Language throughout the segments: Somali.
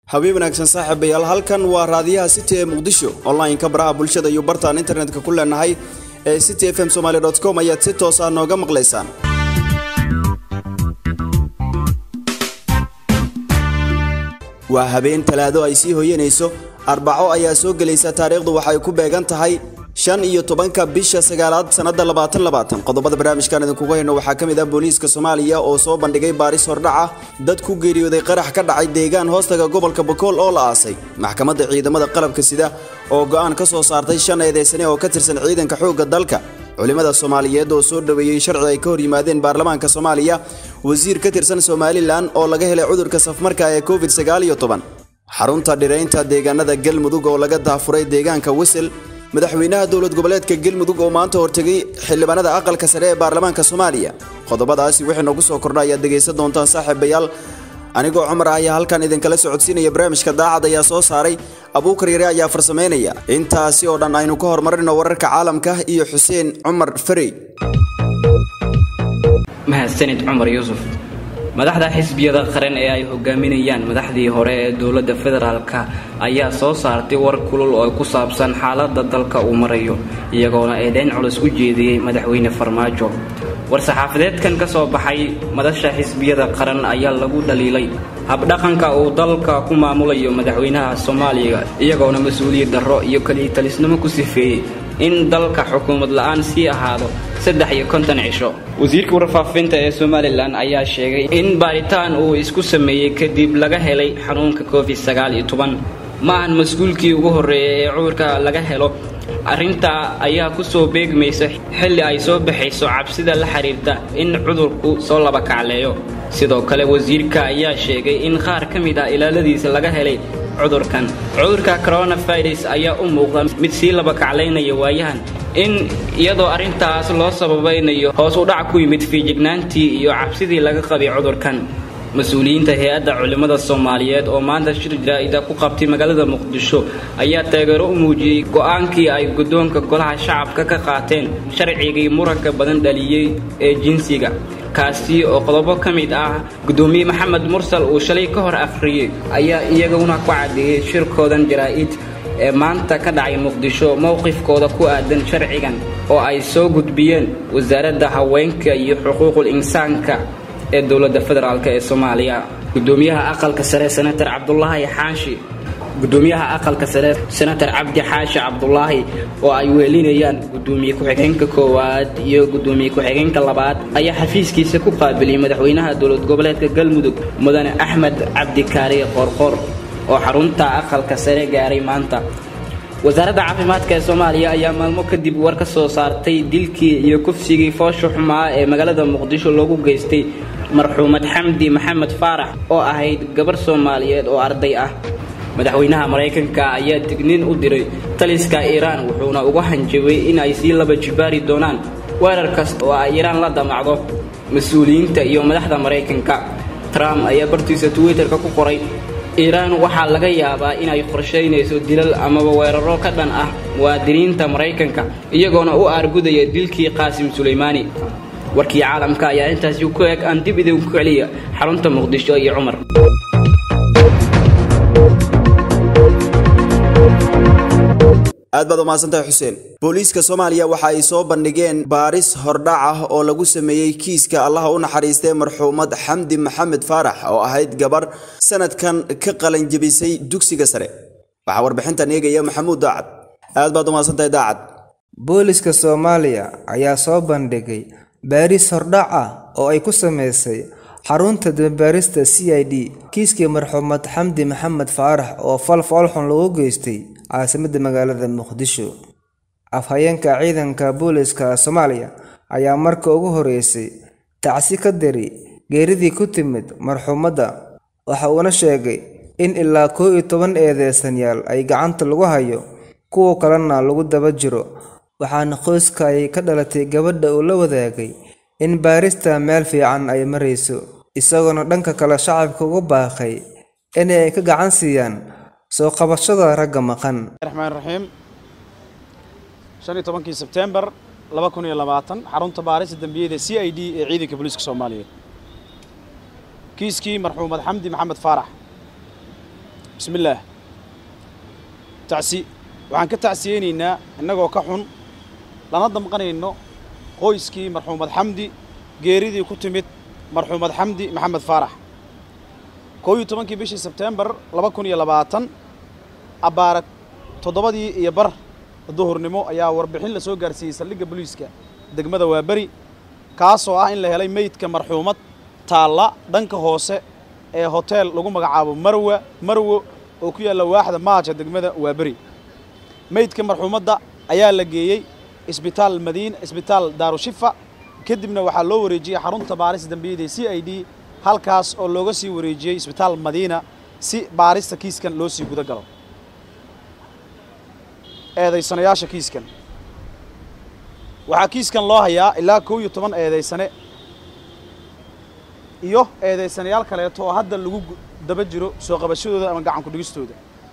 habeen wanaagsan saaxiibayaal halkan waa raadiyaha city ee muqdisho online-ka baraha bulshada iyo bartaan internetka ku leenahay ee city f m somaali com ayaad si toos ah nooga maqlaysaan waa habeen talaado ay sii hoyanayso arbaco ayaa soo gelaysa taariikhdu waxay ku beegan tahay shan iyo tobanka bisha sagaalaad sannada labaatan labaatan qodobada barnaamijkan idinkugu hayno waxaa ka mid ah booliiska soomaaliya oo soo bandhigay baaris hordhaca dad ku geeriyooday qarax ka dhacay deegaan hoostaga gobolka bokool oo la aasay maxkamadda ciidamada qalabka sida oo go'aan ka soo saartay shan eedeysane oo ka tirsan ciidanka xoogga dalka culimmada soomaaliyeed oo soo dhoweeyey sharci ay ka hor yimaadeen baarlamaanka soomaaliya wasiir ka tirsan somalilan oo laga helay cudurka safmarka ee covid sagaal iyo toban xarunta dhiraynta deegaanada galmudug oo laga daafuray deegaanka wisel madaxweynaha dowlad goboleedka galmudug oo maanta hortegay xildhibaanada aqalka sare ee baarlamaanka soomaaliya qodobadaasi wixii noogu soo kordha ayaad dhegaysan doontaan saaxiibayaal anigoo cumar ah ayaa halkan idinkala socodsiinaya barnaamijka daacad ayaa soo saaray abuukar yare ayaa farsamaynaya intaasi oo dhan aynu ka horumarino wararka caalamka iyo xuseen cumar farey mahadsanid cumar yuusuf madaxda xisbiyada qaran ee ay hogaaminayaan madaxdii hore ee dowladda federaalka ayaa soo saartay war kulul oo ku saabsan xaaladda dalka uu marayo iyagoona eedheyn culus u jeediyey madaxweyne farmaajo war-saxaafadeedkan ka soo baxay madasha xisbiyada qaran ayaa lagu dhaliilay habdhaqanka uu dalka ku maamulayo madaxweynaha soomaaliya iyagoona mas-uuliyad darro iyo kaliitalisnimo ku sifeeyey in dalka xukuumad la-aan sii ahaado saddex iyo konton cisho wasiirka warfaafinta ee somalilan ayaa sheegay in baaritaan uu isku sameeyey kadib laga helay xanuunka covid sagaal iyo toban ma ahan mas-uulkii ugu horreeyay ee cudurka laga helo arrintaa ayaa ku soo beegmaysa xilli ay soo baxayso cabsida la xiriirta in cudurku soo laba kacleeyo sidoo kale wasiirka ayaa sheegay in qaar ka mid ah ilaaladiisa laga helay cudurkan cudurka coronavirus ayaa u muuqda mid sii laba kaclaynaya waayahan in iyadoo arrintaas loo sababaynayo hoos u dhac ku yimid fiijignaantii iyo cabsidii laga qabay cudurkan mas-uuliyiinta hay-adda culimmada soomaaliyeed oo maanta shir jaraa'ida ku qabtay magaalada muqdisho ayaa taageero u muujiyey go-aankii ay guddoonka golaha shacabka ka qaateen sharcigii muranka badan dhaliyey ee jinsiga kaasi oo qodobo ka mid ah guddoomiye maxamed mursal uu shalay ka hor afriyey ayaa iyaguna ku caddeeyey shirkoodan jaraa'id ee maanta ka dhacay muqdisho mowqifkooda ku aadan sharcigan oo ay soo gudbiyeen wasaaradda haweenka iyo xuquuqul insaanka ee dowladda federaalk ee soomaaliya gudoomiyaha aqalka sare senator cabdulaahi xaashi gudoomiyaha aqalka sare senator cabdi xaashi cabdulaahi oo ay weelinayaan gudoomiye ku-xigeenka koowaad iyo gudoomiye ku-xigeenka labaad ayaa xafiiskiisa ku qaabiliyey madaxweynaha dowlad goboleedka galmudug mudane axmed cabdikaari qoorqoor oo xarunta aqalka sare gaaray maanta wasaaradda caafimaadka ee soomaaliya ayaa maalmo kadib war ka soo saartay dilkii iyo kufsigii foosha xumaa ee magaalada muqdisho loogu geystay marxuumad xamdi maxamed faarax oo ahayd gabar soomaaliyeed oo arday ah madaxweynaha maraykanka ayaa digniin u diray taliska iiraan wuxuuna uga hanjabay in ay sii laba jibaari doonaan weerar kasta oo ay iiraan la damacdo mas-uuliyiinta iyo madaxda maraykanka trump ayaa bartiisa twitterka ku qoray iiraan waxaa laga yaabaa inay qorshaynayso dilal amaba weeraro ka dhan ah muwaadiniinta maraykanka iyagoona u aargudaya dilkii qaasim sulaymaani warkii caalamka ayaa intaasi ku eg aan dib idinku celiya xarunta muqdisho iyo cumar aad baad umahadsantahay xuseen booliiska soomaaliya waxa ay soo bandhigeen baaris hordhac ah oo lagu sameeyey kiiska allaha u naxariistay marxuumad xamdi maxamed faarax oo ahayd gabar sanadkan ka qalanjebisay dugsiga sare waxaa warbixintan eegaya maxamuud daacad aad baad umahadsantahay daacad booliska soomaaliya ayaa soo bandhigay baaris hordhac ah oo ay ku sameysay xarunta dambaarista c i d kiiskii marxuumad xamdi maxamed faarax oo fal foolxun lagu geystay caasimadda magaalada muqdisho afhayeenka ciidanka booliska soomaaliya ayaa marka ugu horeysay tacsi ka diri geeridii ku timid marxuumadda waxa uuna sheegay in ilaa koo iyo toban eedeysanyaal ay gacanta lagu hayo kuwa kalena lagu daba jiro waxaana qoyska ay ka dhalatay gabadha uu la wadaagay in baarista meel fiican ay marayso isagoona dhanka kale shacabka uga baaqay in ay ka gacan siiyaan soo qabashada ragga maqan raxmaan raxiim shan iyo tobankii sebtembar laba kun iyo labaatan xarunta baarista dembiyada c i d ee ciidanka booliiska soomaaliyeed kiiskii marxuumad xamdi maxamed faarax bismi illaah tacsi waxaan ka tacsiyeynaynaa innagoo ka xun lana damqanayno qoyskii marxuumad xamdi geeridii ku timid marxuumad xamdi maxamed faarax koob iyo tobankii bishii sebteembar laba kun iyo labaatan abbaara toddobadii iyo bar duhurnimo ayaa warbixin la soo gaarsiiyey saldhigga booliiska degmada waaberi kaasoo ah in la helay meydka marxuumad taalla dhanka hoose ee hoteel lagu magacaabo marwa marwo oo ku yaalla waaxda maaja degmada waaberi meydka marxuumadda ayaa la geeyey isbitaal madiina isbitaal daarushifa kadibna waxaa loo wareejiyey xarunta baaris dambiyada ee c i d halkaas oo looga sii wareejiyey isbitaal madiina si baarista kiiskan loo sii guda galo eedaysanayaasha kiiskan waxaa kiiskan loo hayaa ilaa kow iyo toban eedaysane iyo eedaysanayaal kaleeto oo hadda lagu daba jiro soo qabashadooda ama gacan ku-dhigistooda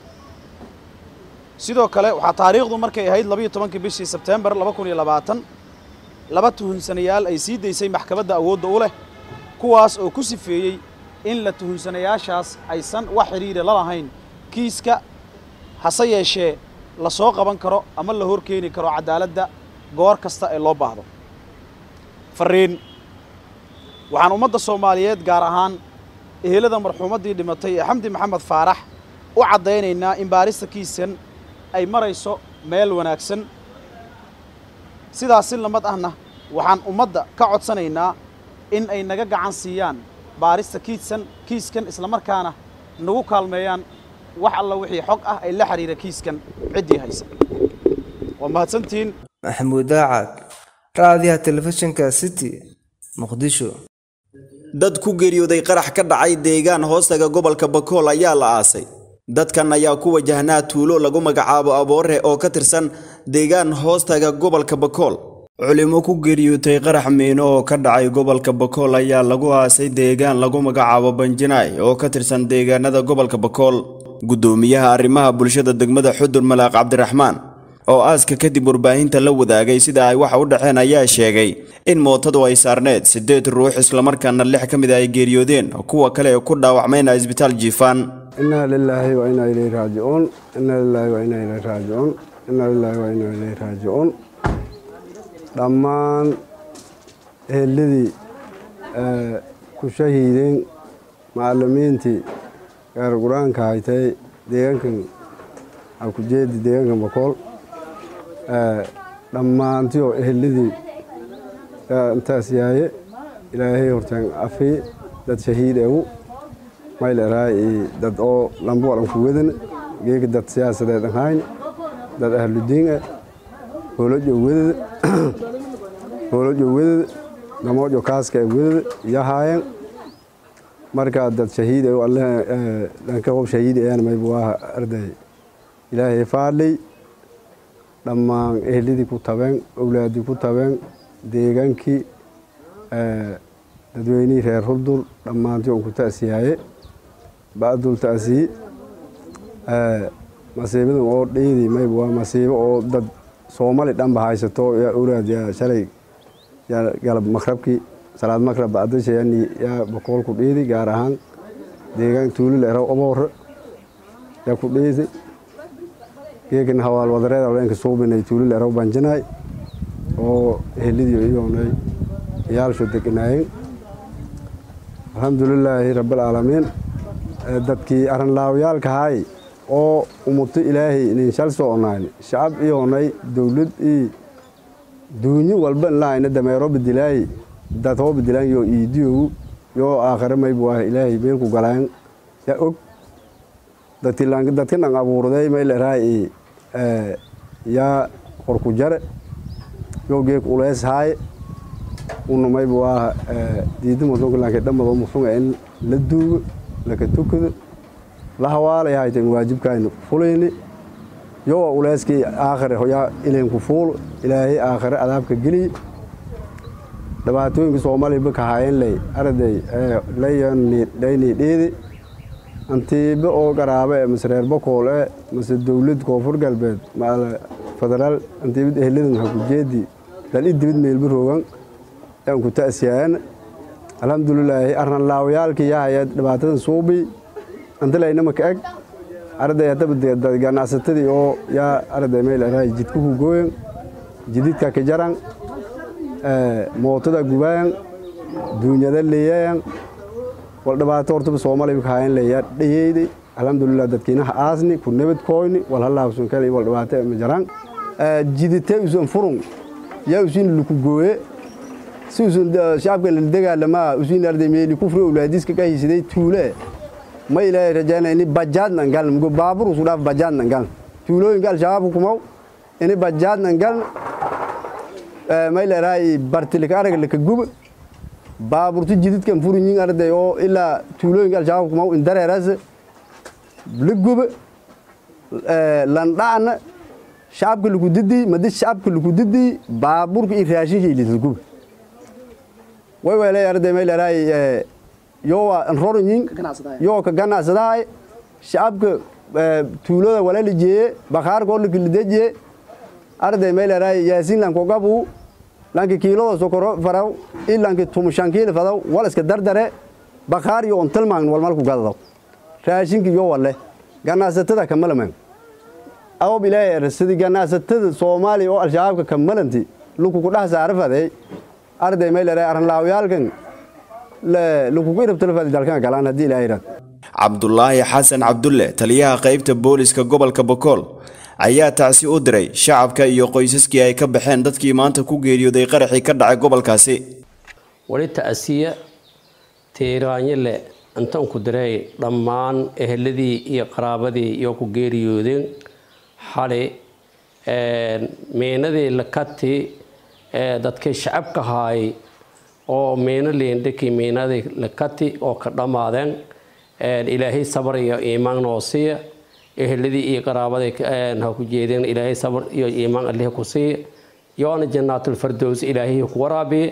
sidoo kale waxaa taariikhdu markay ahayd labayo tobankii bishii sebteembar laba kun iyo labaatan laba tuhunsanayaal ay sii daysay maxkamadda awoodda u leh kuwaas oo ku sifeeyey in la tuhunsanayaashaas aysan wax xidhiira la lahayn kiiska hase yeeshee la soo qaban karo ama la hor keeni karo cadaaladda goor kasta ee loo baahdo farriin waxaan ummadda soomaaliyeed gaar ahaan ehelada marxuumaddii dhimatay ee xamdi maxamed faarax u caddaynaynaa in baarista kiiskan ay marayso meel wanaagsan sidaas si lamad ahna waxaan ummadda ka codsanaynaa in ay naga gacan siiyaan baarista kiiskan kiiskan islamarkaana nagu kaalmeeyaan wax alla wixii xog ah ay la xidhiira kiiskan ciddii haysa waa mahadsantihiin maxamuud daacad raadiyaha telefishinka city muqdisho dad ku geeriyooday qarax ka dhacay deegaan hoostaga gobolka bakool ayaa la aasay dadkan ayaa ku wajahnaa tuulo lagu magacaabo aboore oo ka tirsan deegaan hoostaga gobolka bakool culimo ku geeriyootay qarax miino oo ka dhacay gobolka bakool ayaa lagu aasay deegaan lagu magacaabo banjinaay oo ka tirsan deegaanada gobolka bakool guddoomiyaha arrimaha bulshada degmada xudur malaaq cabdiraxmaan oo aaska kadib warbaahinta la wadaagay sida ay waxa u dhaceen ayaa sheegay in mootadu ay saarneed siddeed ruux islamarkaana lix ka mid a ay geeriyoodeen kuwa kale ee ku dhaawacmayna isbitaal jiifaan inaa lilaahi wa inaa ilayhi raajicuun inaa lilaahi wa inaa ilayhi raajicuun inaa lilaahi wa inaa ilayhi raajicuun dhammaan eheladii ku shahiideen macallimiintii gaar qur-aanka haytay deegaankan akujeedi deegaankan bakool dhammaantii oo eheladii intaas yaaye ilaahay hortaan afii dad shahiid egu mayl eraay dad oo lambo walanku wedan geega dad siyaasadeed ahayn dad ahludiin ah holojo wedada holojo wedada gamoojo kaaska e wedada yahaayeen markaa dad shahiid egu alle dhanka qof shahiid ayaan mayba waa arday ilaahay faadhay dhammaan eheladii ku tabeen owlaadii ku tabeen deegaankii dadweynihii reer hurdur dhammaantii on ku ta'siyaaye ba'dul ta'siyi masiibadan oo dhiidi mayba waa masiibo oo dad soomali dhanba haysato yaa owlaad yaa shalay yaa galab makrabkii salaad makrab bacdasha yani yaa boqool ku dhiidi gaar ahaan deegaan tuulil eraw aboore yaa ku dhiidi geegan hawaal wadareed haweenka suubinay tuulil eraw banjinaay oo ehelidii iyoonay yaalsho deganaayeen alxamdulilaahi rabbilcaalamiin dadkii arrinlaawayaalka haay oo umuto ilaahay inin shal soconayn shacab iyoonay dowlad ii duunyo walba inlaayna dameero badilaay dad hoo badilaan yoo iidiyogu yoo aakhire maybu ah ilaahay meelku galaan yaa og dadka dhan abuurday mayl eraay yaa qorku jare yoo geek ulees haaye una maybu ah diida muslimka laakiin dhammadoo muslimka in la duugo laka tukado la hawaalay haytan waajibkaayna fulayni yoo uleeskii aakhire yaa ilinku fuul ilaahay aakhire adaabka geliy dhibaatooyinka soomaaliya baka hayen ley arday layani dhiidi antiiba oo garaabe e mase reer bakool e mase dowlad koonfur galbeed federaal antiibad eheladan hakujeedi dal i dibid meelba roogan yaan ku ta'siyaayan alxamdulilaahi arranlaawayaalkii yahaya dhibaatadan suubi antilaynama ka eg arday haddaba dad ganacsatadii oo yaa arday meel araay jidku ku gooyan jididka ka jaran mootada gubayan duunyada leeyayan wal dhibaato hortaba soomaaliya ka hayan leeyaa dhayeyday alxamdulilah dadkiinaha aasni ku nabad koyni wal halaabsun kale wal dhibaato ma jaran jidite usan furun yaa usin luku gooye si usan shacabka la dagaalamaa usin arday meeli kufri awlaadiska ka hisiday tuule ma ilaahay rajaana ini bajaadnan galna mugo baabur usu dhaaf bajaadnan galna tuulooyinka al-shabaab kumaw ini bajaadnan galna ma ilaahay bartilika arag laka guba baaburtu jididkan furinyin arday oo ilaa tuulooyinka al-shabaab kumaw indareeras la guba landhacna shacabka lagu didii madi shacabka lagu didii baaburka iyo raashinka ilidla guba way weelay arday ma ilaahay yowa nrorinyin yoo ka ganacsadahay shacabka tuulada walala jeeye bakhaarkoo lakilidejiye arday meeleraay yaasiin lanko gabu lanki kiilada sokoro faraw i lanki tumushan kiil fadaw wal iska dardare bakhaar yo on tilmaagn wal malku gadadaw raashinka yo walle ganacsatada kamalaman awob ilaahay erasadi ganacsatada soomaaliya oo al-shabaabka kamalanti lukuku dhex saarafaday arday meeleraay arrinlaawyaalkan lakugu irabtalafadi dalkan galaan haddii ilaahay yidhahdo cabdulaahi xasan cabdulle taliyaha qaybta booliska gobolka bokool ayaa tacsi u diray shacabka iyo qoysaskii ay ka baxeen dadkii maanta ku geeriyooday qaraxii ka dhacay gobolkaasi wali ta'siya tiiraanyile intan ku diray dhammaan eheladii iyo qaraabadii iyo ku geeriyoodeen xali meenadii lakati dadkii shacabka haayay oo meeno leendhakii meenadii lakati oo ka dhammaadeen ilaahay sabar iyo iimaan noo siiya eheladii iyo qaraabaday ha ku jeedeen ilaahay sabar iyo iimaan allih ku siiya yoona jannaatulfardows ilaahay ku waraabiye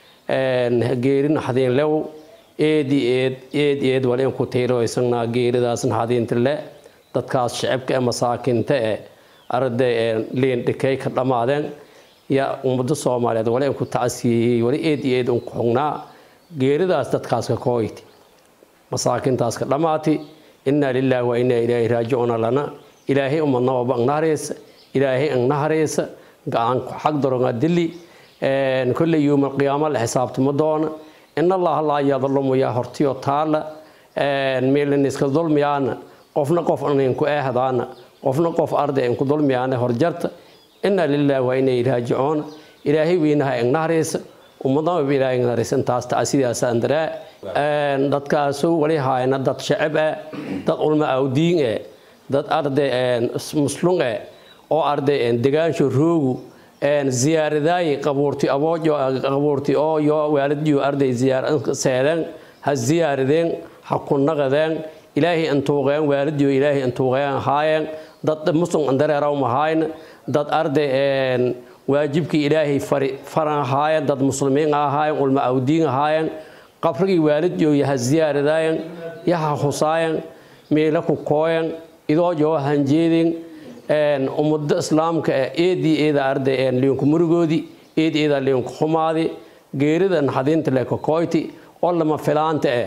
geerin hadeen lew eedi eed eed eed wal in ku tiiroysanaa geeridaasna hadiinta le dadkaas shacabka ee masaakinta ee arday leendhakay ka dhammaadeen yaa ummada soomaaliyeed wali in ku tacsiyeeyey wali eed iyo eed un ku xugnaa geeridaas dadkaas ka kooyti masaakintaas ka dhammaati innaa lilaahi wa innaa ilaahi raajicuuna lana ilaahay umadnababa angnahareysa ilaahay angnahareysa gacan xag daronga dili kolley yowma alqiyaama la xisaabtama doona in allaha laa yadlumu yaa hortiyo taala meelin iska dulmiyaana qofna qof inku eehdaana qofna qof arday inku dulmiyaana horjarta innaa lilaahi wa innaa ilaahi raajicuuna ilaahay weynaha angnahareysa ummadnaba ilaahay angnahareysa intaas tacsidaasaan daraa dadkaasu wali haayna dad shacab ah dad ulma awdiin eh dad arday muslum eh oo arday degaansho roogu ziyaaradaay qabuurti aboojo qabuurti oo yo waalidyo arday ziyaar seedeen ha ziyaaradeen ha ku naqadeen ilaahay intuuqeen waalidyo ilaahay intuuqeen haayeen dad muslim andareeraw mahayn dad arday waajibkii ilaahay faran haayeen dad muslimiin ahaayeen ulma awdiin ahaayeen qabrigii waalidyo yaha ziyaaradaayan yaha husaayan meela ku kooyan idoo joo hanjeedin ummado islaamka eedii eeda arday liinku murigoodii eed eeda liinku xumaadi geerida naxadiinta leka kooyti oo lama filaanta eh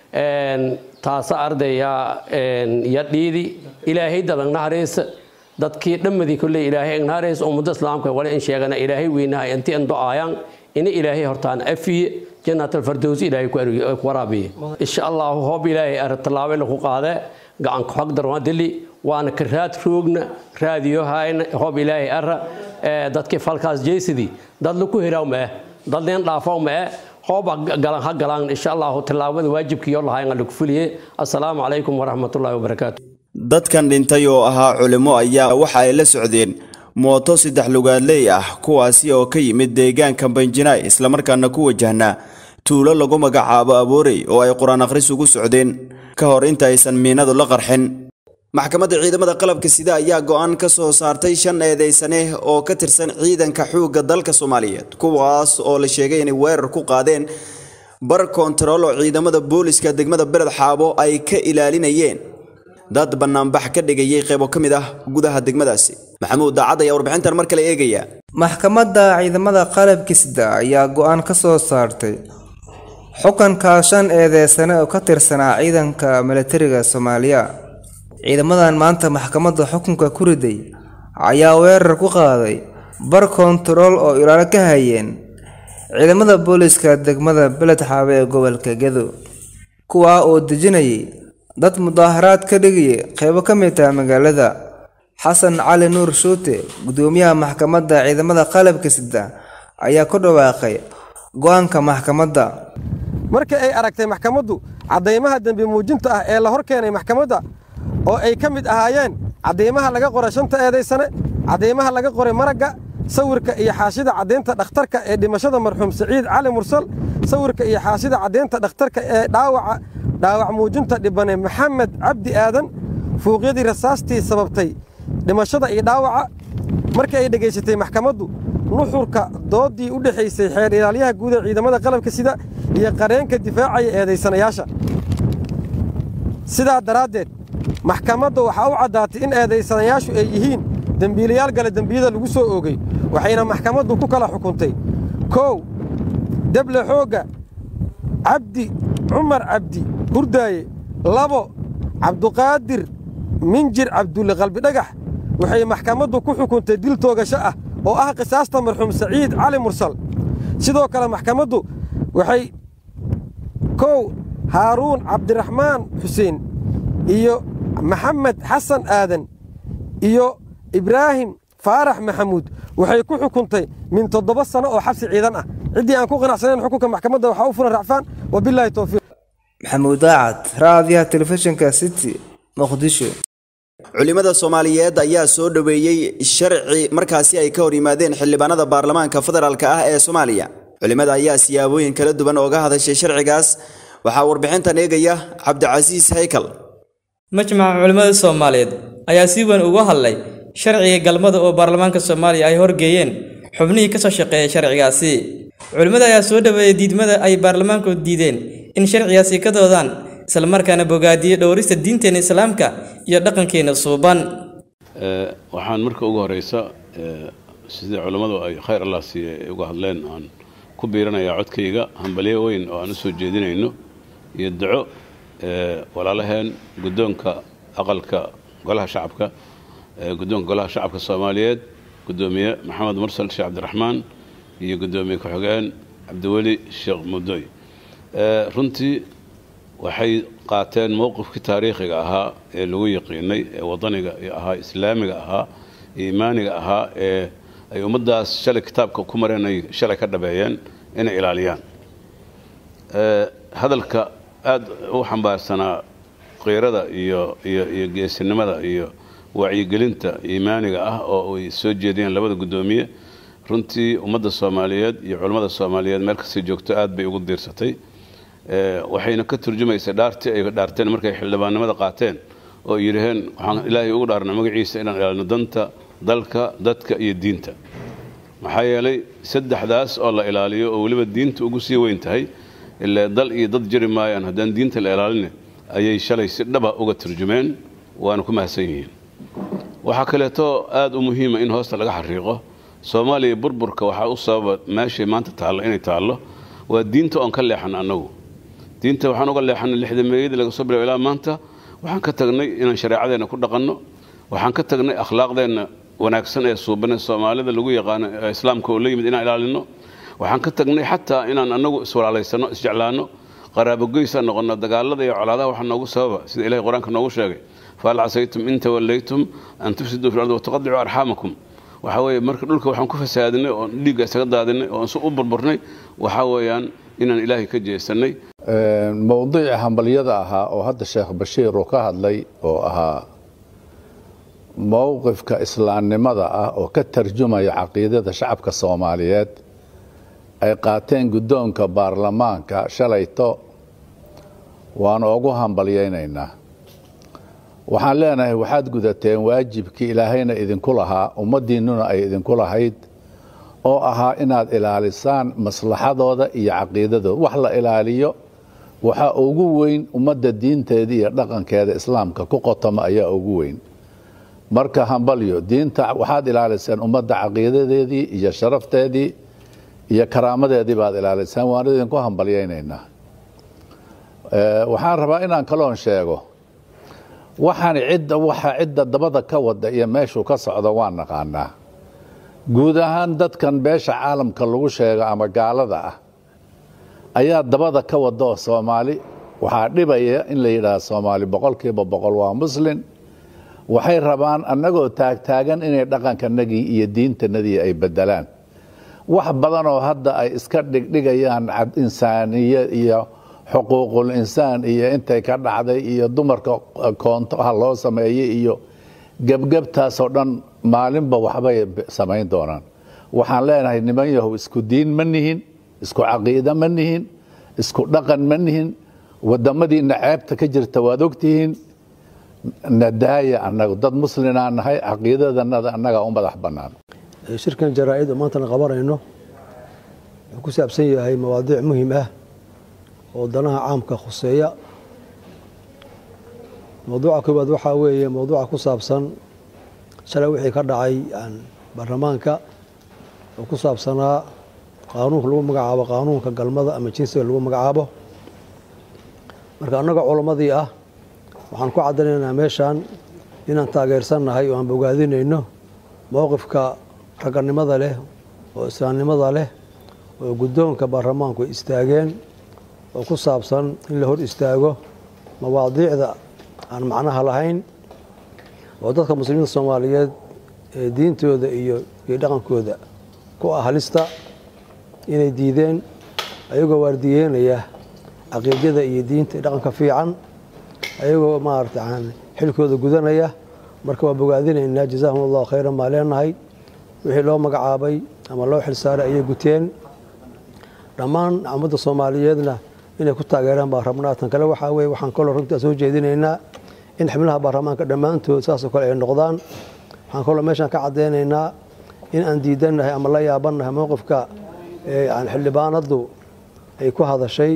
taasa arday ya dhiidi ilaahay dadan nahareysa dadkii dhammadii kolley ilaahay nahareysa ummado islaamka wali in sheegana ilaahay weynaha inti in do-aayaan ina ilaahay hortaan afiye janaatalfardows ilaahay ku waraabiye insha allahu hoob ilaahay artalaabe lagu qaade gacanka xog darwaa dili waana ka raad roogna raadiyo hayna hoob ilaahay ara dadkii falkaas jeysidii dad laku heraw mae dad leen dhaafaw mae hooba galan ha galaan insha allahu tallaabada waajibkiyo lahayn lagu fuliye assalaamu calaykum waraxmatullaahi wabarakaatu dadkan dhintay oo ahaa culimo ayaa waxa ay la socdeen mooto saddex lugaadley ah kuwaasi oo ka yimid deegaanka banjinaay islamarkaana ku wajahnaa tuulo lagu magacaabo aboorey oo ay qur-aan akhris ugu socdeen ka hor inta aysan miinadu la qarxin maxkamadda ciidamada qalabka sida ayaa go'aan ka soo saartay shan eedeysane oo ka tirsan ciidanka xoogga dalka soomaaliyeed kuwaas oo la sheegay inay weerar ku qaadeen bar koontarool oo ciidamada booliska degmada beled xaabo ay ka ilaalinayeen dad bannaanbax ka dhigayay qaybo ka mid ah gudaha degmadaasi maxamuud daacad ayaa warbixintan mar kale eegaya maxkamadda ciidamada qalabka sida ayaa go'aan ka soo saartay xukunka shan eedeysane oo ka tirsanaa ciidanka milatariga soomaaliya ciidamadan maanta maxkamadda xukunka ku riday ayaa weerar ku qaaday bar kontarool oo ilaalo ka hayeen ciidamada booliska degmada beled xaabe ee gobolka gedo kuwaa oo dejinayay dad mudaaharaad ka dhigaya qeybo ka mid ah magaalada xasan cali nuur shuute gudoomiyaha maxkamadda ciidamada qalabka sida ayaa ku dhawaaqay go-aanka maxkamadda markii ay aragtay maxkamaddu caddaymaha dembi muujinta ah ee la hor keenay maxkamadda oo ay ka mid ahaayeen caddaymaha laga qoray shanta eedaysane caddaymaha laga qoray maragga sawirka iyo xaashida caddaynta dhakhtarka ee dhimashada marxuum siciid cali mursal sawirka iyo xaashida caddaynta dhakhtarka ee dhaawaca dhaawac muujinta dhibane maxamed cabdi aadan fuuqyadii rasaastii sababtay dhimashada iyo dhaawaca markii ay dhegaysatay maxkamaddu nuxurka doodii u dhexaysay xeer ilaalyaha guud ee ciidamada qalabka sida iyo qareenka difaacaya eedaysanayaasha sidaa daraaddeed maxkamadda waxaa u caddaatay in eedaysanayaashu ay yihiin dembiilayaal gale dembiyada lagu soo oogay waxayna maxkamaddu ku kala xukuntay kow deble xoogga cabdi cumar cabdi hurdaaye labo cabduqaadir minjir cabdulle qalbidhagax waxay maxkamaddu ku xukuntay dil toogasho ah oo ah qisaasta marxuum saciid cali mursal sidoo kale maxkamaddu waxay kow haaruun cabdiraxmaan xuseen iyo maxamed xasan aadan iyo ibraahim faarax maxamuud waxay ku xukuntay min toddoba sano oo xabsi ciidan ah ciddii aan ku qanacsanayn xukunka maxkamadda waxaa u furan racfaan wabilaahi towfiiq maxamuud daacad raadiyaha telefishinka city muqdisho culimada soomaaliyeed ayaa soo dhoweeyey sharci markaasi ay ka hor yimaadeen xildhibaanada baarlamaanka federaalk ah ee soomaaliya culimada ayaa siyaabooyin kala duwan ooga hadashay sharcigaas waxaa warbixintan eegaya cabdicasiis haykal majmaca culimmada soomaaliyeed ayaa si weyn uga hadlay sharciga galmada oo baarlamaanka soomaaliya ay horgeeyeen xubnihii ka soo shaqeeyay sharcigaasi culimmada ayaa soo dhoweeyey diidmada ay baarlamaanku diideen in sharcigaasi ka doodaan islamarkaana bogaadiyey dhowrista diinteena islaamka iyo dhaqankeena suuban waxaan marka ugu horeysa sidii culammadu ay khayr allah siiye ay uga hadleen aan ku biiranayaa codkayga hambalyo weyn oo aan u soo jeedinayno iyo duco walaalaheen guddoonka aqalka golaha shacabka guddoonka golaha shacabka soomaaliyeed guddoomiye maxamed mursal sheekh cabdiraxmaan iyo guddoomiye ku-xigeen cabdiweli sheekh mudoy runtii waxay qaateen mowqifkii taariikhiga ahaa ee lagu yaqiinay ee wadaniga ahaa islaamiga ahaa iimaaniga ahaa ee ay ummaddaas shalay kitaabka ku mareen ay shalay ka dhabeeyeen inay ilaaliyaan hadalka aada u xambaarsanaa qiirada iyo iyo iyo geesinimada iyo wacyigelinta iimaaniga ah oo ay soo jeediyeen labada guddoomiye runtii ummadda soomaaliyeed iyo culammada soomaaliyeed meel kastay joogto aad bay ugu diirsatay waxayna ka turjumaysay dhaartii ay dhaarteen markay xildhibaannimada qaateen oo yidhaheen waxaan ilaahay ugu dhaarna magaciisa inaan ilaalino danta dalka dadka iyo diinta maxaa yeelay saddexdaas oo la ilaaliyo oo weliba diinta ugu sii weyn tahay ilaa dal iyo dad jiri maayaan haddaan diinta la ilaalina ayay shalay si dhaba uga turjumeen waana ku mahadsan yihiin waxaa kaleeto aada u muhiima in hoosta laga xariiqo soomaaliya burburka waxaa u sababa meeshay maanta taallo inay taallo waa diinta oon ka leexan annagu diinta waxaan uga leexanay lixda meeyadii laga soo bilaabo ilaa maanta waxaan ka tagnay inaan shareecadeenna ku dhaqanno waxaan ka tagnay akhlaaqdeenna wanaagsan ee suubanee soomaalida lagu yaqaano ee islaamka oo la yimid inaan ilaalino waxaan ka tagnay xataa inaan annagu iswalaalaysano isjeclaano qaraabogoysa noqono dagaalada iyo colaadaha waxaa noogu sababa sida ilahay qur-aanka noogu sheegay fahal casaytum in tawallaytum an tufsiduu fi lardi wataqadicuu arxaamakum waxaa weeye marka dhulka waxaan ku fasaadinay oon dhiigga isaga daadinay oon si u burburnay waxaa weeyaan inaan ilaahay ka jeesanay mowdici hambalyada ahaa oo hadda sheekh bashiir uu ka hadlay oo ahaa mowqifka islaamnimada ah oo ka tarjumaya caqiidada shacabka soomaaliyeed ay qaateen guddoonka baarlamaanka shalayto waanu ugu hambalyaynaynaa waxaan leenahay waxaad gudateen waajibkii ilaahayna idinku lahaa ummaddiinnuna ay idinku lahayd oo ahaa inaad ilaalisaan maslaxadooda iyo caqiidadooda wax la ilaaliyo waxaa ugu weyn ummadda diinteeda iyo dhaqankeeda islaamka ku qotoma ayaa ugu weyn marka hambalyo diinta waxaad ilaaliseen ummadda caqiidadeedii iyo sharafteedii iyo karaamadeedii baad ilaaliseen waan idinku hambalyaynaynaa waxaan rabaa inaan kaloon sheego waxaan cidda waxa cidda dabada ka wada iyo meeshuu ka socdo waa naqaanaa guud ahaan dadkan beesha caalamka lagu sheego ama gaalada ah ayaa dabada ka wada oo soomaali waxaa dhibaya in la yidhaahdo soomaali boqolkiiba boqol waa muslin waxay rabaan annagoo taagtaagan inay dhaqankanagii iyo diintanadii ay bedelaan wax badan oo hadda ay iska dhigdhigayaan insaaniya iyo xuquuqul insaan iyo intay ka dhacday iyo dumarka koonto ha loo sameeyey iyo gebgebtaasoo dhan maalinba waxbay samayn doonaan waxaan leenahay niman yahow isku diin ma nihin isku caqiide ma nihin isku dhaqan ma nihin wadamadiina ceebta ka jirta waad ogtihiin nadaaya annagu dad muslinaa nahay caqiidadanada annaga u madax bannaan shirkan jaraa-id oo maantana qabanayno wuxuu ku saabsan yahay mawaadiic muhim ah oo danaha caamka khuseeya mawduuca koowaad waxaa weeye mawduuca ku saabsan shalay wixii ka dhacay baarlamaanka oo ku saabsanaa qaanuunka lagu magacaabo qaanuunka galmada ama jinsiga lagu magacaabo marka annaga culammadii ah waxaan ku caddaynaynaa meeshan inaan taageersannahay oo aan bogaadinayno mowqifka ragganimada leh oo islaamnimada leh oo guddoonka baarlamaanku ay istaageen oo ku saabsan in la hor istaago mawaadiicda aan macnaha lahayn oo dadka muslimiinta soomaaliyeed ee diintooda iyo iyo dhaqankooda ku ah halista inay diideen ayagoo waardiyeynaya caqiidada iyo diinta iyo dhaqanka fiican ayagoo maarata xilkooda gudanaya marka waa bogaadinaynaa jazaahum allahu khayran maa leenahay wixii loo magacaabay ama loo xilsaaray ayay guteen dhammaan ummadda soomaaliyeedna inay ku taageeraan baa rabnaa tan kale waxaa weye waxaan kaloo runtaa soo jeedinaynaa in xubnaha baarlamaanka dhammaantood saasoo kale ay noqdaan waxaan kaloo meeshaan ka caddaynaynaa in aan diidannahay ama la yaabannahay mowqifka xildhibaanaddu ay ku hadashay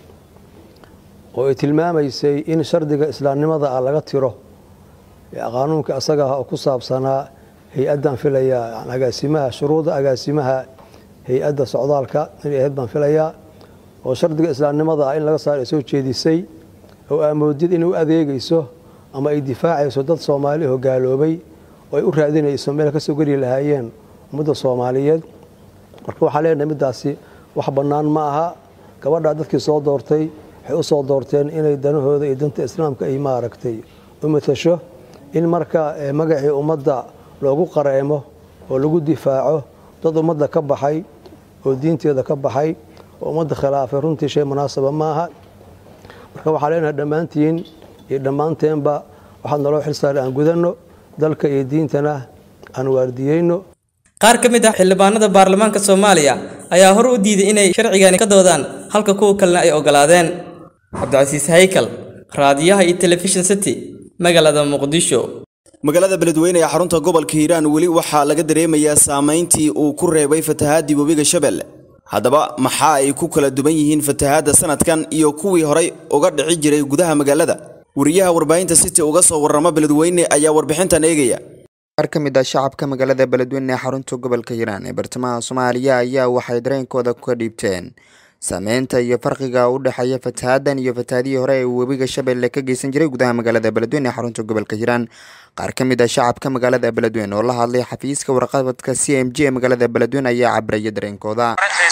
oo ay tilmaamaysay in shardiga islaamnimada ah laga tiro qaanuunka asaga ah oo ku saabsanaa hay-addan filaya agaasimaha shuruuda agaasimaha hay-adda socdaalka inay ahayd baan filayaa oo shardiga islaamnimada ah in laga saaro ay soo jeedisay oo aamoodid inay u adeegayso ama ay difaacayso dad soomaali oo gaaloobay oo ay u raadinayso meel kasoo geli lahaayeen ummadda soomaaliyeed marka waxaan leenahay middaasi wax bannaan ma aha gabadhaa dadkii soo doortay waxay u soo doorteen inay danahooda iyo danta islaamka ay maaragtay u matasho in marka magacii ummadda loogu qareemo oo lagu difaaco dad ummadda ka baxay oo diinteeda ka baxay oo ummadda khilaafay runtii shay munaasaba ma aha marka waxaan leenahay dhammaantiin iyo dhammaanteenba waxaad naloo xilsaaray aan gudanno dalka iyo diintana aan waardiyeyno qaar ka mid ah xildhibaanada baarlamaanka soomaaliya ayaa hor u diiday inay sharcigani ka doodaan halka kuwa kalena ay ogolaadeen cabdicasiis haykal raadiyaha iyo telefishin city magaalada muqdisho magaalada beledweyne ee xarunta gobolka hiiraan weli waxaa laga dareemayaa saamayntii uu ku reebay fatahaadii webiga shabeelle haddaba maxaa ay ku kala duwan yihiin fatahaadda sanadkan iyo kuwii horay uga dhici jiray gudaha magaalada wariyaha warbaahinta city uga soo warrama beledweyne ayaa warbixintan eegaya qaar ka mid ah shacabka magaalada beledweyne ee xarunta gobolka hiiraan ee bartamaha soomaaliya ayaa waxay dareenkooda ka dhiibteen saameynta iyo farqiga u dhexeeya fatahaaddan iyo fatahaadihii hore ee webiga shabeelle ka geysan jiray gudaha magaalada beledweyne ee xarunta gobolka hiiraan qaar ka mid ah shacabka magaalada beledweyne oo la hadlay xafiiska warqabadka c m j ee magaalada beledweyne ayaa cabraya dareenkooda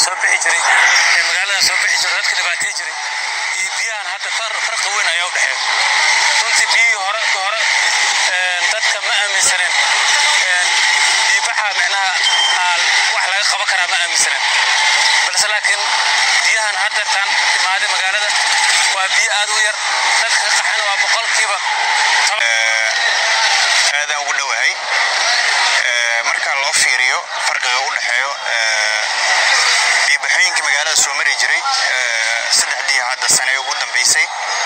aadaan ugu dhowahay marka loo fiiriyo farqiga u dhexeeyo biibaxooyinkii magaalada soo mari jiray saddexdii hadda sane ugu dambaysay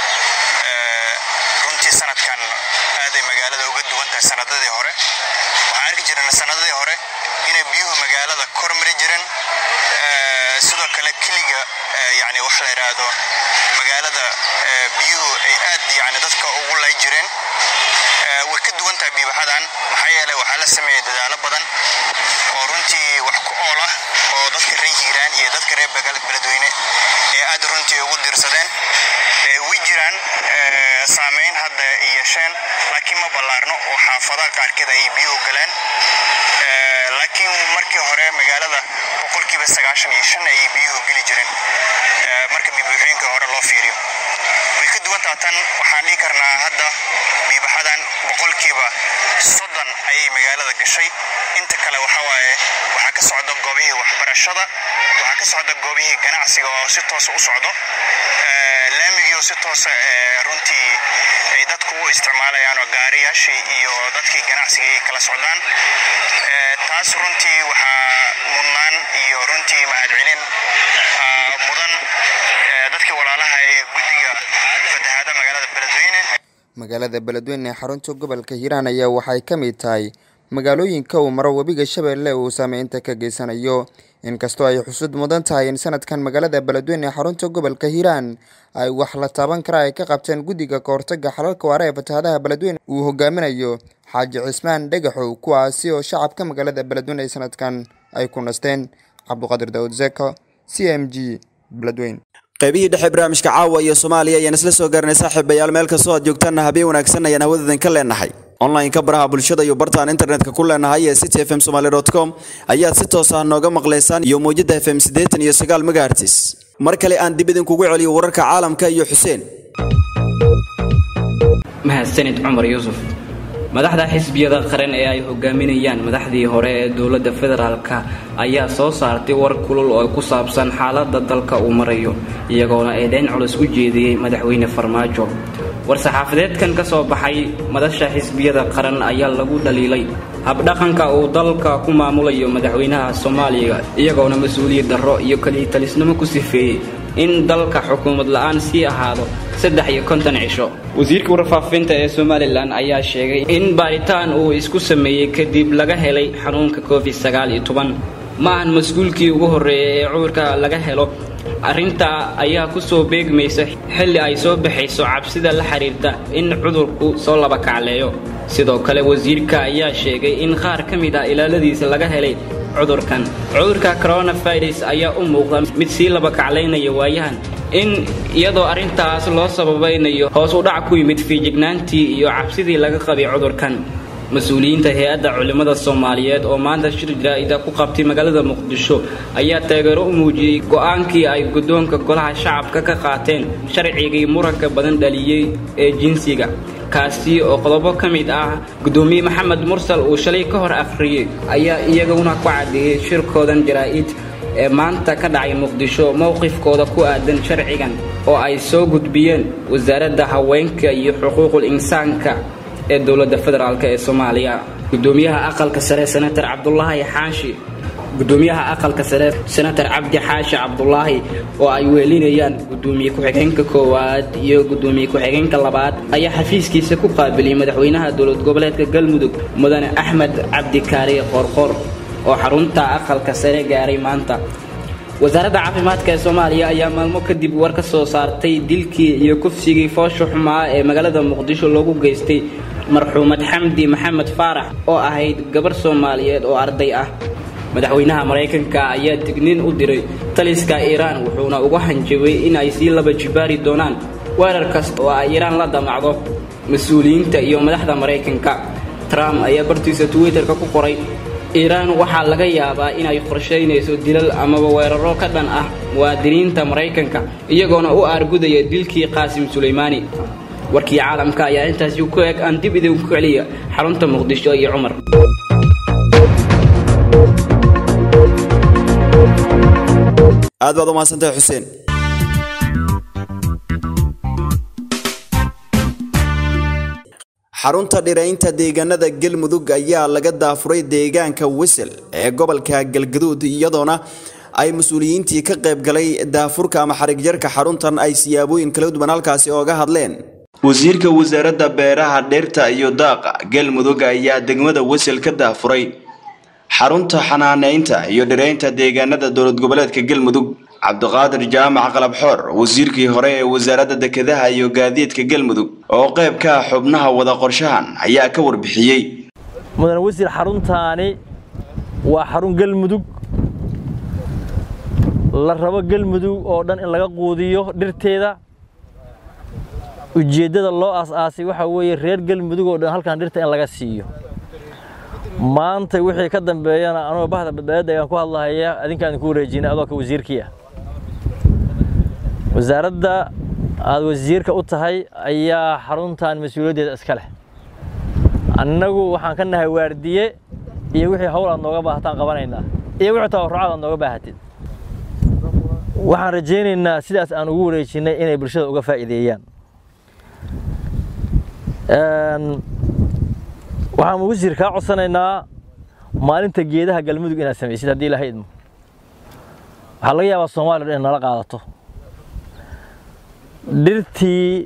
runtii sanadkan aaday magaalada uga duwan tahay sanadadii hore waxaan arki jirana sanadadii hore inay biyuhu magaalada kor mari jireen sidoo kale keliga yani wax la yidhaahdo magaalada biyuhu ay aad yani dadka ugu lay jireen way ka duwan tahay biibaxadan maxaa yeelay waxaa la sameeyey dadaalo badan oo runtii wax ku ool ah oo dadka reer hiiraan iyo dadka reer beledweyne ee aad runtii ugu diirsadeen way jiraan saameyn hadda iyo gasheen laakiin ma ballaarno oo xaafadaha qaarkeed ayay biyuhu galeen Eh, laakiin markii hore magaalada boqolkiiba sagaashan iyo shan ayay biyuhu geli jireen Eh, marka bibuuxooyinkii hore loo fiiriyo way ka duwan taha tan waxaan dhihi karnaa hadda biibaxadan boqolkiiba soddon ayay magaalada gashay inta kale waxa waaye waxaa ka socda goobihii waxbarashada waxaa ka socda goobihii ganacsiga oo si toosa u socdo Eh, laamigii oo si toosa eh, runtii ay dadku u isticmaalayaan oo gaariyaashii iyo dadkii ganacsiga ay kala socdaan Eh, taas runtii waxaa mudnaan iyo runtii mahadcelin ah, mudan eh, dadkii walaalaha ee guddiga fatahaada magaalada beledweyne magaalada beledweyne ee xarunta gobolka hiiraan ayaa waxay ka mid tahay magaalooyinka uu maro webiga shabeelle uu saameynta ka geysanayo inkastoo ay xusud mudan tahay in sanadkan magaalada beledweyne ee xarunta gobolka hiiraan ay wax la taaban kara ay ka qabteen guddiga kahortaga xalalka waara ee fatahaadaha beledweyne uu hogaaminayo xaaji cismaan dhagaxow kuwaasi oo shacabka magaalada beledweyne ay sanadkan ay ku nasteen cabduqaadir daawud zeko c m g beledweyne qaybihii dhexe barnaamijka caawa iyo soomaaliya ayaan isla soo garanay saaxiibayaal meel kastoo aad joogtaanna habeen wanaagsan ayaan hawadadan ka leenahay online-ka baraha bulshada iyo bartaan internetka ku leenahay ee city fm somaly com ayaad si toos ah nooga maqlaysaan iyo mowjada fm siddeetan iyo sagaal megahertis mar kale aan dib idinkugu celiyo wararka caalamka iyo xuseen mahadsanid cumar yuusuf madaxda xisbiyada qaran ee ay hogaaminayaan madaxdii hore ee dowladda federaalka ayaa soo saartay war kulul oo ku saabsan xaaladda dalka uu marayo iyagoona eedeyn culus u jeediyey madaxweyne farmaajo war-saxaafadeedkan ka soo baxay madasha xisbiyada qaran ayaa lagu dhaliilay habdhaqanka uu dalka ku maamulayo madaxweynaha soomaaliya iyagoona mas-uuliyad darro iyo kaliitalisnimo ku sifeeyey in dalka xukuumad la-aan sii ahaado saddex iyo konton cisho wasiirka warfaafinta ee somalilan ayaa sheegay in baaritaan uu isku sameeyey kadib laga helay xanuunka covid sagaal iyo toban ma ahan mas-uulkii ugu horreeyay ee cudurka laga helo arrintaa ayaa ku soo beegmaysa xilli ay soo baxayso cabsida la xiriirta in cudurku soo laba kacleeyo sidoo kale wasiirka ayaa sheegay in qaar ka mid ah ilaaladiisa laga helay cudurkan cudurka coronavirus ayaa u muuqda mid sii laba kaclaynaya waayahan in iyadoo arrintaas loo sababaynayo hoos u dhac ku yimid fiijignaantii iyo cabsidii laga qabay cudurkan mas-uuliyiinta hay-adda culimmada soomaaliyeed oo maanta shir jaraa'ida ku qabtay magaalada muqdisho ayaa taageero u muujiyey go-aankii ay guddoonka golaha shacabka ka qaateen sharcigii muranka badan dhaliyey ee jinsiga kaasi oo qodobo ka mid ah guddoomiye maxamed mursal uu shalay ka hor akhriyey ayaa iyaguna ku caddeeyey shirkoodan jaraa'id ee maanta ka dhacay muqdisho mowqifkooda ku aadan sharcigan oo ay soo gudbiyeen wasaaradda haweenka iyo xuquuqul insaanka ee dowladda federaalk ee soomaaliya gudoomiyaha aqalka sare senator cabdulaahi xaashi gudoomiyaha aqalka sare senator cabdi xaashi cabdulaahi oo ay weelinayaan gudoomiye ku-xigeenka koowaad iyo gudoomiye ku-xigeenka labaad ayaa xafiiskiisa ku qaabiliyey madaxweynaha dowlad goboleedka galmudug mudane axmed cabdikaari qorqor oo xarunta aqalka sare gaaray maanta wasaaradda caafimaadka ee soomaaliya ayaa maalmo kadib war ka soo saartay dilkii iyo kufsigii foosha xumaa ee magaalada muqdisho loogu geystay marxuumad xamdi maxamed faarax oo ahayd gabar soomaaliyeed oo arday ah madaxweynaha maraykanka ayaa digniin u diray taliska iiraan wuxuuna uga hanjabay in ay sii laba jibaari doonaan weerar kasta oo ay iiraan la damacdo mas-uuliyiinta iyo madaxda maraykanka trump ayaa bartiisa twitterka ku qoray iiraan waxaa laga yaabaa inay qorshaynayso dilal amaba weeraro ka dhan ah muwaadiniinta maraykanka iyagoona u aargudaya dilkii qaasim sulaymaani warkii caalamka ayaa intaasi ku eg aan dib idinku celiya xarunta muqdisho iyo cumar aad baad u mahadsantahay xuseen xarunta dhiraynta deegaanada galmudug ayaa laga daafuray deegaanka wisel ee gobolka galgaduud iyadoona ay mas-uuliyiintii ka qayb galay daafurka ama xarigjarka xaruntan ay siyaabooyin kala duwan halkaasi ooga hadleen wasiirka wasaaradda beeraha dhirta iyo daaqa galmudug ayaa degmada wisel ka daafuray xarunta xanaaneynta iyo dhiraynta deegaanada dowlad goboleedka galmudug cabdiqaadir jaamac qalabxoor wasiirkii hore ee wasaaradda dekedaha iyo gaadiidka galmudug oo qayb ka ah xubnaha wada qorshahan ayaa ka warbixiyey mudane wasiir xaruntaani waa xarun galmudug la rabo galmudug oo dhan in laga quudiyo dhirteeda ujeeddada loo aas-aasay waxaa weeye reer galmudug oo dhan halkan dhirta in laga siiyo maanta wixii ka dambeeyana anoo bahda badbaadada ayaan ku hadlahaya adinkaan idinku wareejinay adoo ka wasiirkii ah wasaaradda aad wasiirka u tahay ayaa xaruntan mas-uuliyaddeeda iska leh annagu waxaan ka nahay waardiye iyo wixii hawl aad nooga baahataan qabanaynaa iyo wixii tabarrucaad aad nooga baahatid waxaan rajaynaynaa sidaas aan ugu wareejinnay inay bulshada uga faa'iideeyaan waxaan wasiir kaa codsanaynaa maalinta geedaha galmudug inaad samaysid haddii ilahay idmo waxaa laga yaabaa soomaaliya dhan in nala qaadato dhirtii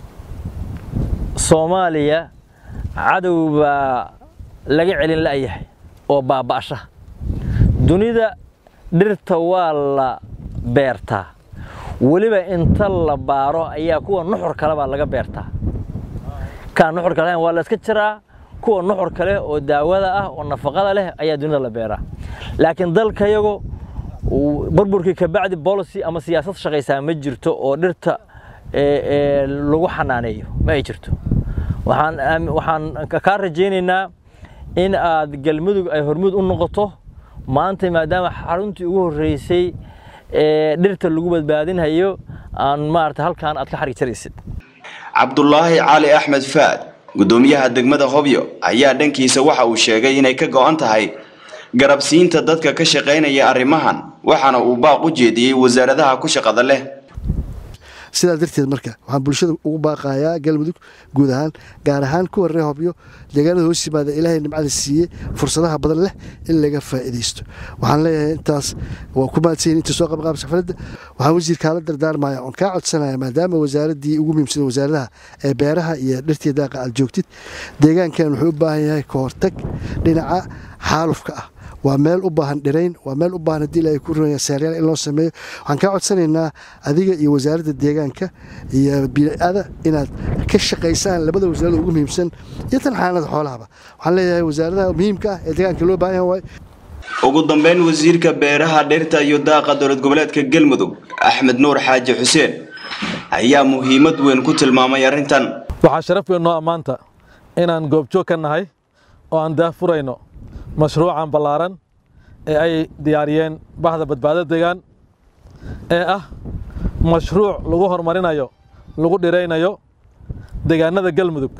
soomaaliya cadow baa laga celin la'yahay oo baaba'sha dunida dhirta waa la beertaa weliba inta la baaro ayaa kuwa nuxur kale baa laga beertaa kaan nuxur kale waa la iska jiraa kuwa nuxur kale oo daawada ah oo nafaqada leh ayaa dunida la beeraa laakiin dalkayago burburkii kabacdi policy ama siyaasad shaqaysaa ma jirto oo dhirta lagu xanaaneeyo ma ay jirto waxaan waxaan kaa rajaynaynaa in aad galmudug ay hormuud u noqoto maanta maadaama xaruntii ugu horreysay ee dhirta lagu badbaadinhayo aan maarata halkaan aad ka xarig jaraysid cabdulaahi cali axmed faad gudoomiyaha degmada hobyo ayaa dhankiisa waxa uu sheegay inay ka go'an tahay garabsiinta dadka ka shaqaynaya arrimahan waxaana uu baaq u jeediyey wasaaradaha ku shaqada leh sidaa darteed marka waxaan bulshada ugu baaqayaa galmudug guud ahaan gaar ahaan kuwa reer hobyo deegaanada hoos yimaada ilaahay nimcada siiyey fursadaha badan leh in laga faa'iidaysto waxaan leeyahay intaas waa ku mahadsanyihin inta soo qabqaabsa xafladda waxaan wasiirkaala dardaarmaya oon kaa codsanaya maadaama wasaaraddii ugu muhiimsada wasaaradaha ee beeraha iyo dhirtii daaqa aad joogtid deegaankan wuxuu u baahan yahay ka hortag dhinaca xaalufka ah waa meel u baahan dhirayn waa meel u baahan haddii ilaahay ku runaya seeryaal in loo sameeyo waxaan kaa codsanaynaa adiga iyo wasaaradda deegaanka iyo bii'ada inaad ka shaqaysaan labada wasaarada ugu muhiimsan iyo tan xanaanada xoolahaba waxaan leeyahay wasaaradaha muhiimka ah ee deegaanka loo baahan yahay ugu dambeyn wasiirka beeraha dhirta iyo daaqa dowlad goboleedka galmudug axmed nuur xaaji xuseen ayaa muhiimad weyn ku tilmaamay arrintan waxaa sharaf weyn noo ammaanta inaan goobjoog ka nahay oo aan daafurayno mashruucan ballaaran ee ay diyaariyeen bahda badbaado deegaan ee ah mashruuc lagu horumarinayo lagu dhiraynayo deegaanada galmudug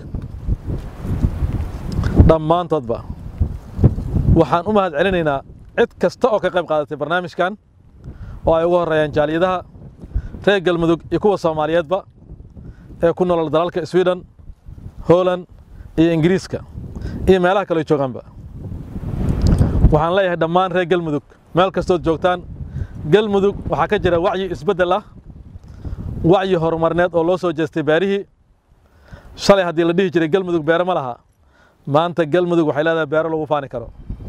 dhammaantoodba waxaan u mahad celinaynaa cid kasta oo ka qayb qaadatay barnaamijkan oo ay ugu horreeyaan jaaliyadaha reer galmudug iyo kuwa soomaaliyeedba ee ku nool dalalka sweden holand iyo ingiriiska iyo meelaha kale joogaanba waxaan leeyahay dhammaan reer galmudug meel kastood joogtaan galmudug waxaa ka jira wacyi isbeddel ah wacyi horumarneed oo loo soo jeestay beerihii shalay haddii la dhihi jiray galmudug beero ma laha maanta galmudug waxay leedahay beero lagu faani karo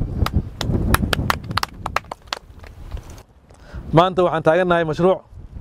maanta waxaan taagannahay mashruuc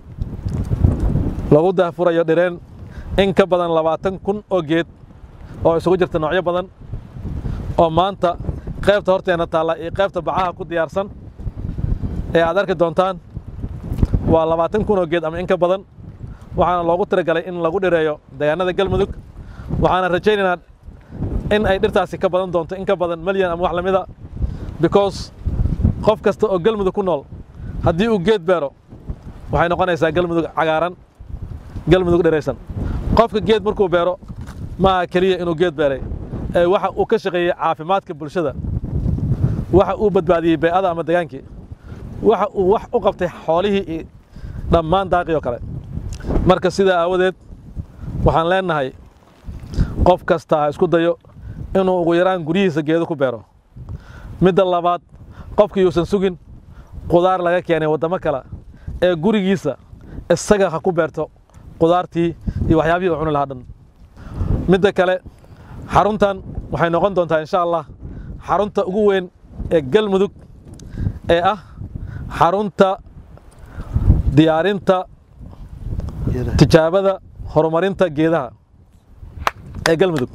lagu daafurayo dhireen in ka badan labaatan kun oo geed oo isugu jirta noocyo badan oo maanta qaybta horteena taalla iyo qaybta bacaha ku diyaarsan ee aad arki doontaan waa labaatan kun oo geed ama in ka badan waxaana loogu talagalay in lagu dhireeyo deegaanada galmudug waxaana rajaynaynaa in ay dhirtaasi ka badan doonto in ka badan malyan ama wax lamida because qof kasta oo galmudug ku nool haddii uu geed beero waxay noqonaysaa galmudug cagaaran galmudug dhiraysan qofka geed markuu beero maaha keliya inuu geed beeray ee waxa uu ka shaqeeyey caafimaadka bulshada waxa uu badbaadiyey bee'ada ama degaankii waxa uu wax u qabtay xoolihii iyo dhammaan daaqii oo kale marka sidaa aawadeed waxaan leenahay qof kasta ha isku dayo inuu ugu yaraan guryihiisa geedo ku beero midda labaad qofkii yuusan sugin qudaar laga keenay waddamo kale ee gurigiisa isaga ha ku beerto qudaartii iyo waxyaabihii uu cuni lahaa dhan midda kale xaruntan waxay noqon doontaa insha allah xarunta ugu weyn ee galmudug ee ah xarunta diyaarinta tijaabada horumarinta geedaha ee galmudug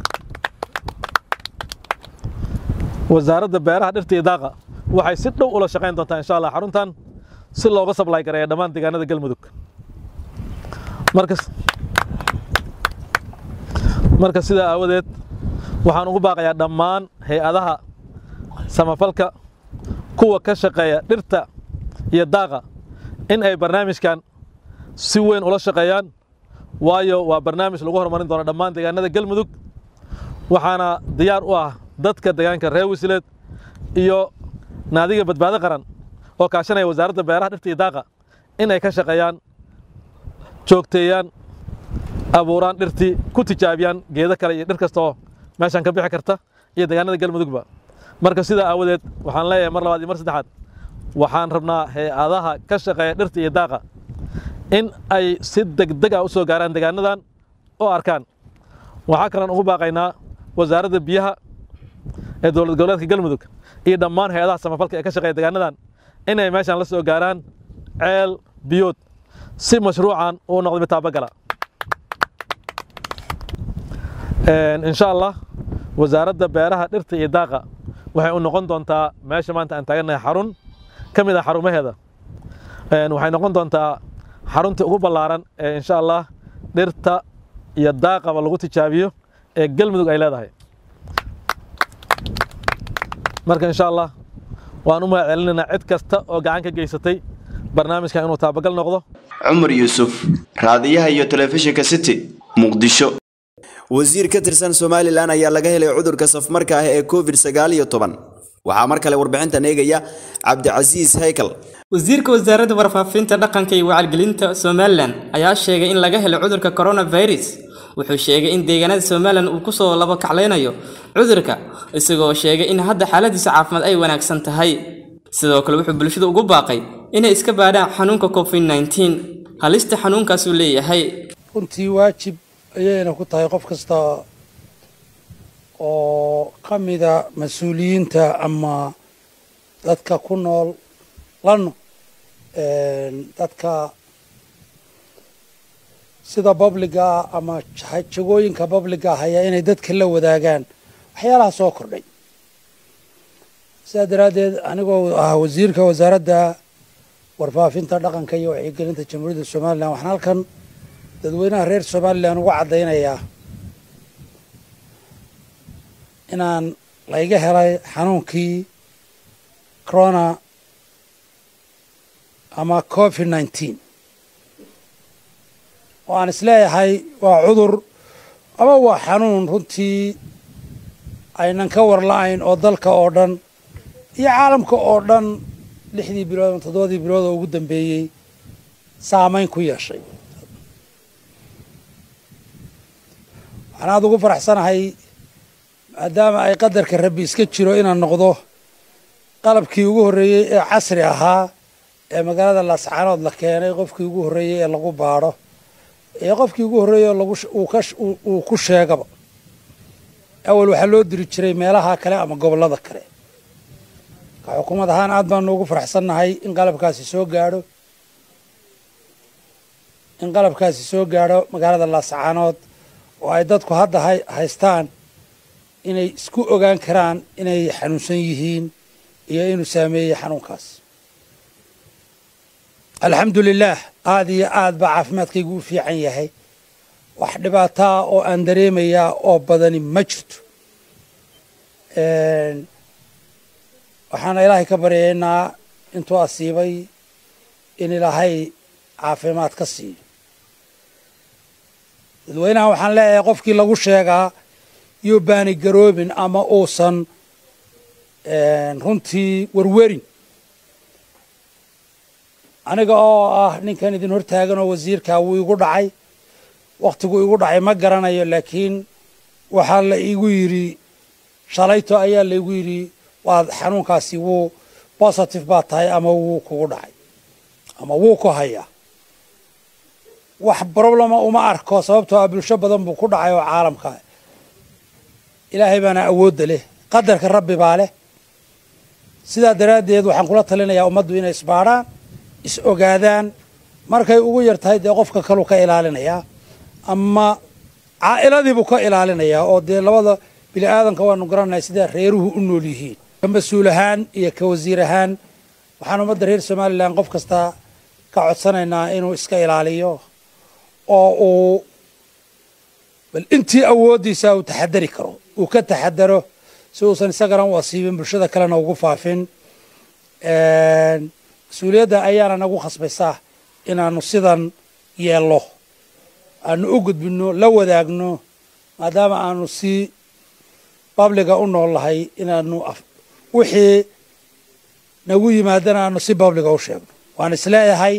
wasaaradda beeraha dhirta iyo daaqa waxay si dhow ula shaqayn doontaa insha allah xaruntan si looga sablay gareeya dhammaan deegaanada galmudug markas marka sidaa aawadeed waxaan ugu baaqayaa dhammaan hay-adaha samafalka kuwa ka shaqeeya dhirta iyo daaqa in ay barnaamijkan si weyn ula shaqeeyaan waayo waa barnaamij lagu horumarin doono dhammaan deegaanada galmudug waxaana diyaar u ah dadka deegaanka reer wisleed iyo naadiga badbaado qaran oo kaashanaya wasaaradda beeraha dhirta iyo daaqa in ay ka shaqeeyaan joogteeyaan abuuraan dhirtii ku tijaabiyaan geedo kale iyo dhir kasta oo meeshan ka bixi karta iyo deegaanada galmudugba marka sidaa aawadeed waxaan leeyahay mar labaad iyo mar saddexaad waxaan rabnaa hay-adaha ka shaqeeya dhirta iyo daaqa in ay si degdeg ah u soo gaaraan deegaanadan oo arkaan waxaa kalean ugu baaqaynaa wasaaradda biyaha ee dowlad goboleedka galmudug iyo dhammaan hay-adaha samafalka ee ka shaqeeya deegaanadan inay meeshan la soo gaaraan ceel biyood si mashruucan uu noqdo mid taabagala insha allah wasaaradda beeraha dhirta iyo daaqa waxay u noqon doontaa meesha maanta aan taagannahay xarun ka mid ah xarumaheeda waxay noqon doontaa xaruntii ugu ballaaran ee insha allah dhirta iyo daaqaba lagu tijaabiyo ee galmudug ay leedahay marka insha allah waan u mahad celinaynaa cid kasta oo gacan ka geysatay barnaamijkan inuu taabagal noqdo cumar yuusuf raadiyaha iyo telefishinka city muqdisho wasiir ka tirsan somalilan ayaa laga helay cudurka safmarka ah ee covid sagaal iyo toban waxaa mar kale warbixintan eegaya cabdicasiis haykal wasiirka wasaaradda warfaafinta dhaqanka iyo wacyigelinta somalilan ayaa sheegay in laga helay cudurka coronavirus wuxuu sheegay in deegaanada somalilan uu kusoo laba kaclaynayo cudurka isagoo sheegay in hadda xaaladiisa caafimaad ay wanaagsan tahay sidoo kale wuxuu bulshada ugu baaqay inay iska baadhaan xanuunka covid nneteen halista xanuunkaasuu leeyahay runtii waajib ayayna ku tahay qof kasta oo ka mida mas-uuliyiinta ama dadka ku nool lano dadka sida babliga ama jagooyinka babliga haya inay dadka la wadaagaan waxyaalaha soo kordhay sidaa daraaddeed anigoo ah wasiirka wasaaradda warfaafinta dhaqanka iyo wacyigelinta jamhuuriyadda somalilan waxaan halkan dadweynaha reer somalilan uga caddaynayaa inaan layga helay xanuunkii corona ama covid nineteen oo aan isleeyahay waa cudur ama waa xanuun runtii aynan ka warla-ayn oo dalka oo dhan iyo caalamka oo dhan lixdii bilood ama toddobadii bilood oo ugu dambeeyey saamayn ku yeeshay waxaan aada ugu faraxsanahay maadaama ay qadarka rabbi iska jiro inaan noqdo qalabkii ugu horreeyey ee casri ahaa ee magaalada laascaanood la keenay qofkii ugu horreeyey ee lagu baadho ee qofkii ugu horreeyey oo lagu uu ku sheegaba awal waxaa loo diri jiray meelaha kale ama gobollada kale ka xukuumad ahaan aad baanu ugu faraxsannahay in qalabkaasi soo gaadho in qalabkaasi soo gaadho magaalada laascaanood oo ay dadku hadda haystaan inay isku ogaan karaan inay xanuunsan yihiin iyo inuu saameeyey xanuunkaas alxamdu lilaah aada iyo aad baa caafimaadkaygu u fiican yahay wax dhibaataa oo aan dareemayaa oo badani ma jirto waxaana ilaahay ka baryaynaa intuu asiibay in ilaahay caafimaad ka siiyo dadweynaha waxaan leeyahay qofkii lagu sheegaa iyo baani garoobin ama uusan runtii werwerin aniga oo ah ninkan idin hortaagan oo wasiirka wuu igu dhacay wakhtigu igu dhacay ma garanayo laakiin waxaa la igu yidhi shalayto ayaa laigu yidhi waad xanuunkaasi wuu positive baa tahay ama wuu kugu dhacay ama wuu ku hayaa wax problema uma arko sababtoo ah bulsho badan buu ku dhacay oo caalamka ilaahay baana awoodda leh qadarka rabbi baa leh sidaa daraaddeed waxaan kula talinayaa ummaddu inay isbaadhaan is ogaadaan markay ugu yar tahay dee qofka kaluu ka ilaalinayaa ama caa'iladiibuu ka ilaalinayaa oo dee labada bini aadanka waanu garanahay sidaa reeruhu u nool yihiin ka mas-uul ahaan iyo ka wasiir ahaan waxaan ummadda reer somalilan qof kasta ka codsanaynaa inuu iska ilaaliyo oo uu bal intii awooddiisa uu taxadari karo uu ka taxadaro si uusan isagana u asiibin bulshada kalena ugu faafin mas-uuliyadda ayaana nagu khasbaysaa inaanu sidan yeello aanu u gudbinno la wadaagno maadaama aanu si babliga u noolnahay inaanu wixii nagu yimaadana aanu si babliga u sheegno waan isleeyahay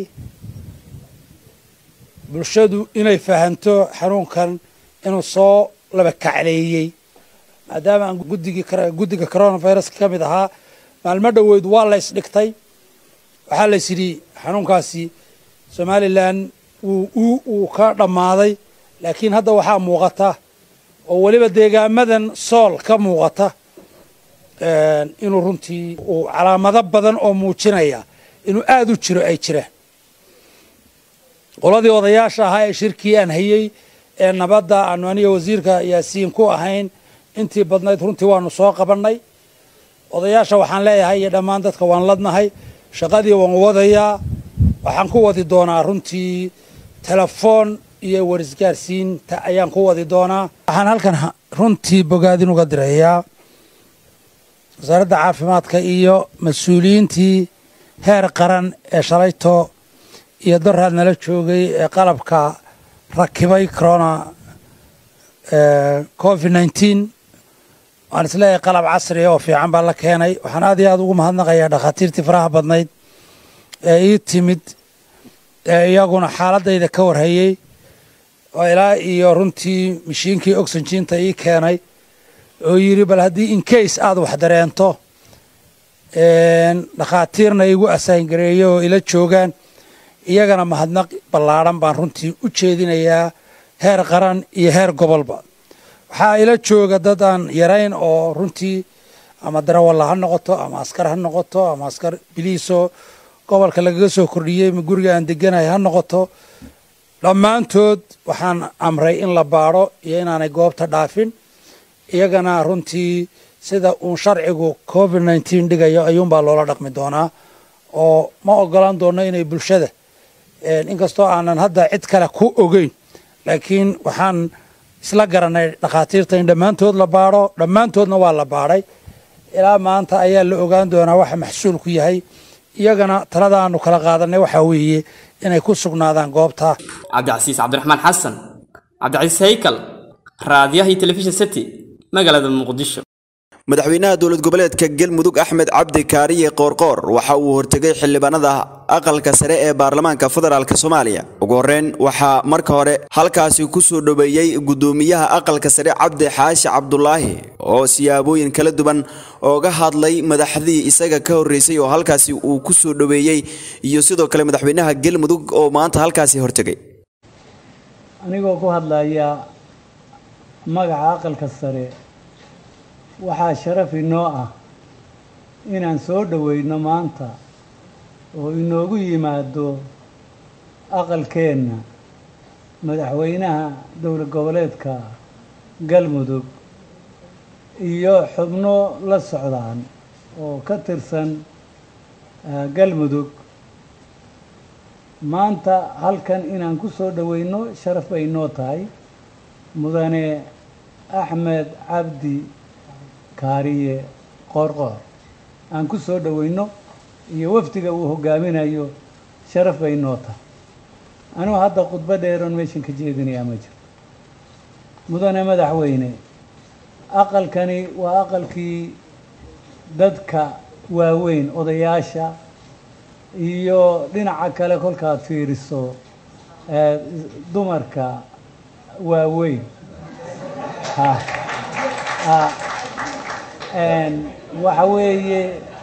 bulshadu inay fahanto xanuunkan inuu soo laba kacleeyey maadaama aan guddigii guddiga coronavirus ka mid ahaa maalmo dhoweyd waa la ysdhigtay waxaa la ysidhi xanuunkaasi somalilan wuu ka dhammaaday laakiin hadda waxaa muuqata oo weliba deegaamadan sool ka muuqata inuu runtii uu calaamado badan oo muujinaya inuu aada u jiro ay jiraan qoladii odayaasha ahaa ee shirkii aan hayey ee nabadda aanu aniga wasiirka yaasiin ku ahayn intii badnayd runtii waanu soo qabannay odayaasha waxaan leeyahay iyo dhammaan dadka waan ladnahay shaqadii waan wadayaa waxaan ku wadi doonaa runtii telefoon iyo warisgaarsiinta ayaan ku wadi doonaa waxaan halkan runtii bogaadin uga dirayaa wasaaradda caafimaadka iyo mas-uuliyiintii heer qaran ee shalayto iyo daraad nala joogay ee qalabka rakibay corona covid nineteen waan isleeyahay qalab casriya oo fiican baa la keenay waxaan aad iyo aada ugu mahadnaqayaa dhakhaatiirtii faraha badnayd ee ii timid ee iyaguna xaaladayda ka warhayey oo ilaa iyo runtii mashiinkii oxygiinta ii keenay oo yidhi bal haddii incase aada wax dareento dhakhaatiirna igu asaangareeyo oo ila joogaan iyagana mahadnaq ballaadhan baan runtii u jeedinayaa heer qaran iyo heer gobolba waxaa ila jooga dad aan yarayn oo runtii ama darawalla ha noqoto ama askar ha noqoto ama askar biliisoo gobolka lagaga soo kordhiyey ma guriga aan deganahay ha noqoto dhammaantood waxaan amray in la baadho iyo inaanay goobta dhaafin iyagana runtii sida uun sharcigu covid nineteen dhigayo ayuunbaa loola dhaqmi doonaa oo ma ogolaan doono inay bulshada inkastoo aanan hadda cid kale ku ogeyn laakiin waxaan isla garanay dhakhaatiirta in dhammaantood la baadho dhammaantoodna waa la baadhay ilaa maanta ayaa la ogaan doonaa waxa maxsuulku yahay iyagana talada aanu kala qaadanay waxaa weeye inay ku sugnaadaan goobta cabdicasiis cabdiraxmaan xasan cabdicasiis haykal raadiyaha iyo telefishin city magaalada muqdisho madaxweynaha dowlad goboleedka galmudug axmed cabdi kaariye qoorqoor waxa uu hortegay xildhibaanada aqalka sare ee baarlamaanka federaalk soomaaliya ugu horreyn waxaa marka hore halkaasi ku soo dhoweeyey guddoomiyaha aqalka sare cabdi xaashi cabdulaahi oo siyaabooyin kala duwan ooga hadlay madaxdii isaga ka horreysay oo halkaasi uu ku soo dhoweeyey iyo sidoo kale madaxweynaha galmudug oo maanta halkaasi hortegay anigoo ku hadlaya magaca aqalka sare waxaa sharaf inoo ah inaan soo dhoweyno maanta oo inoogu yimaado aqalkeenna madaxweynaha dowlad goboleedka galmudug iyo xubno la socdaan oo ka tirsan galmudug maanta halkan inaan ku soo dhoweyno sharaf bay inoo tahay mudane axmed cabdi kaariye qoorqoor aan ku soo dhoweyno iyo wafdiga uu hogaaminayo sharaf bay noo tahay anugu hadda khudbo dheeroon meeshan ka jeedinayaa ma jiro mudane madaxweyne aqalkani waa aqalkii dadka waaweyn odayaasha iyo dhinaca kale kolkaad fiiriso dumarka waaweyn waxa weeye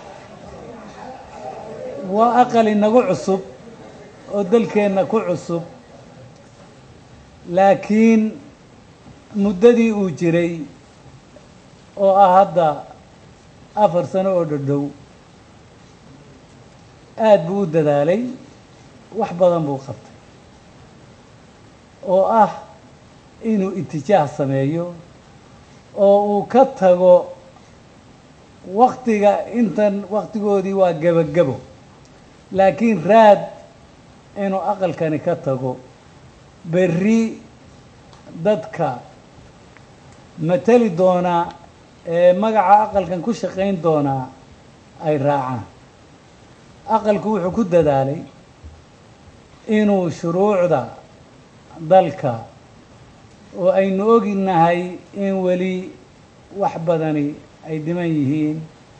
waa aqal inagu cusub oo dalkeenna ku cusub laakiin muddadii uu jiray oo ah hadda afar sano oo dhodhow aada buu u dadaalay wax badan buu qabtay oo ah inuu itijaah sameeyo oo uu ka tago waktiga intan waktigoodii waa gebagebo laakiin raad inuu aqalkani ka tago berri dadka mateli doonaa ee magaca aqalkan ku shaqayn doonaa ay raacaan aqalku wuxuu ku dadaalay inuu shuruucda dalka oo aynu oginahay in weli wax badani ay dhiman yihiin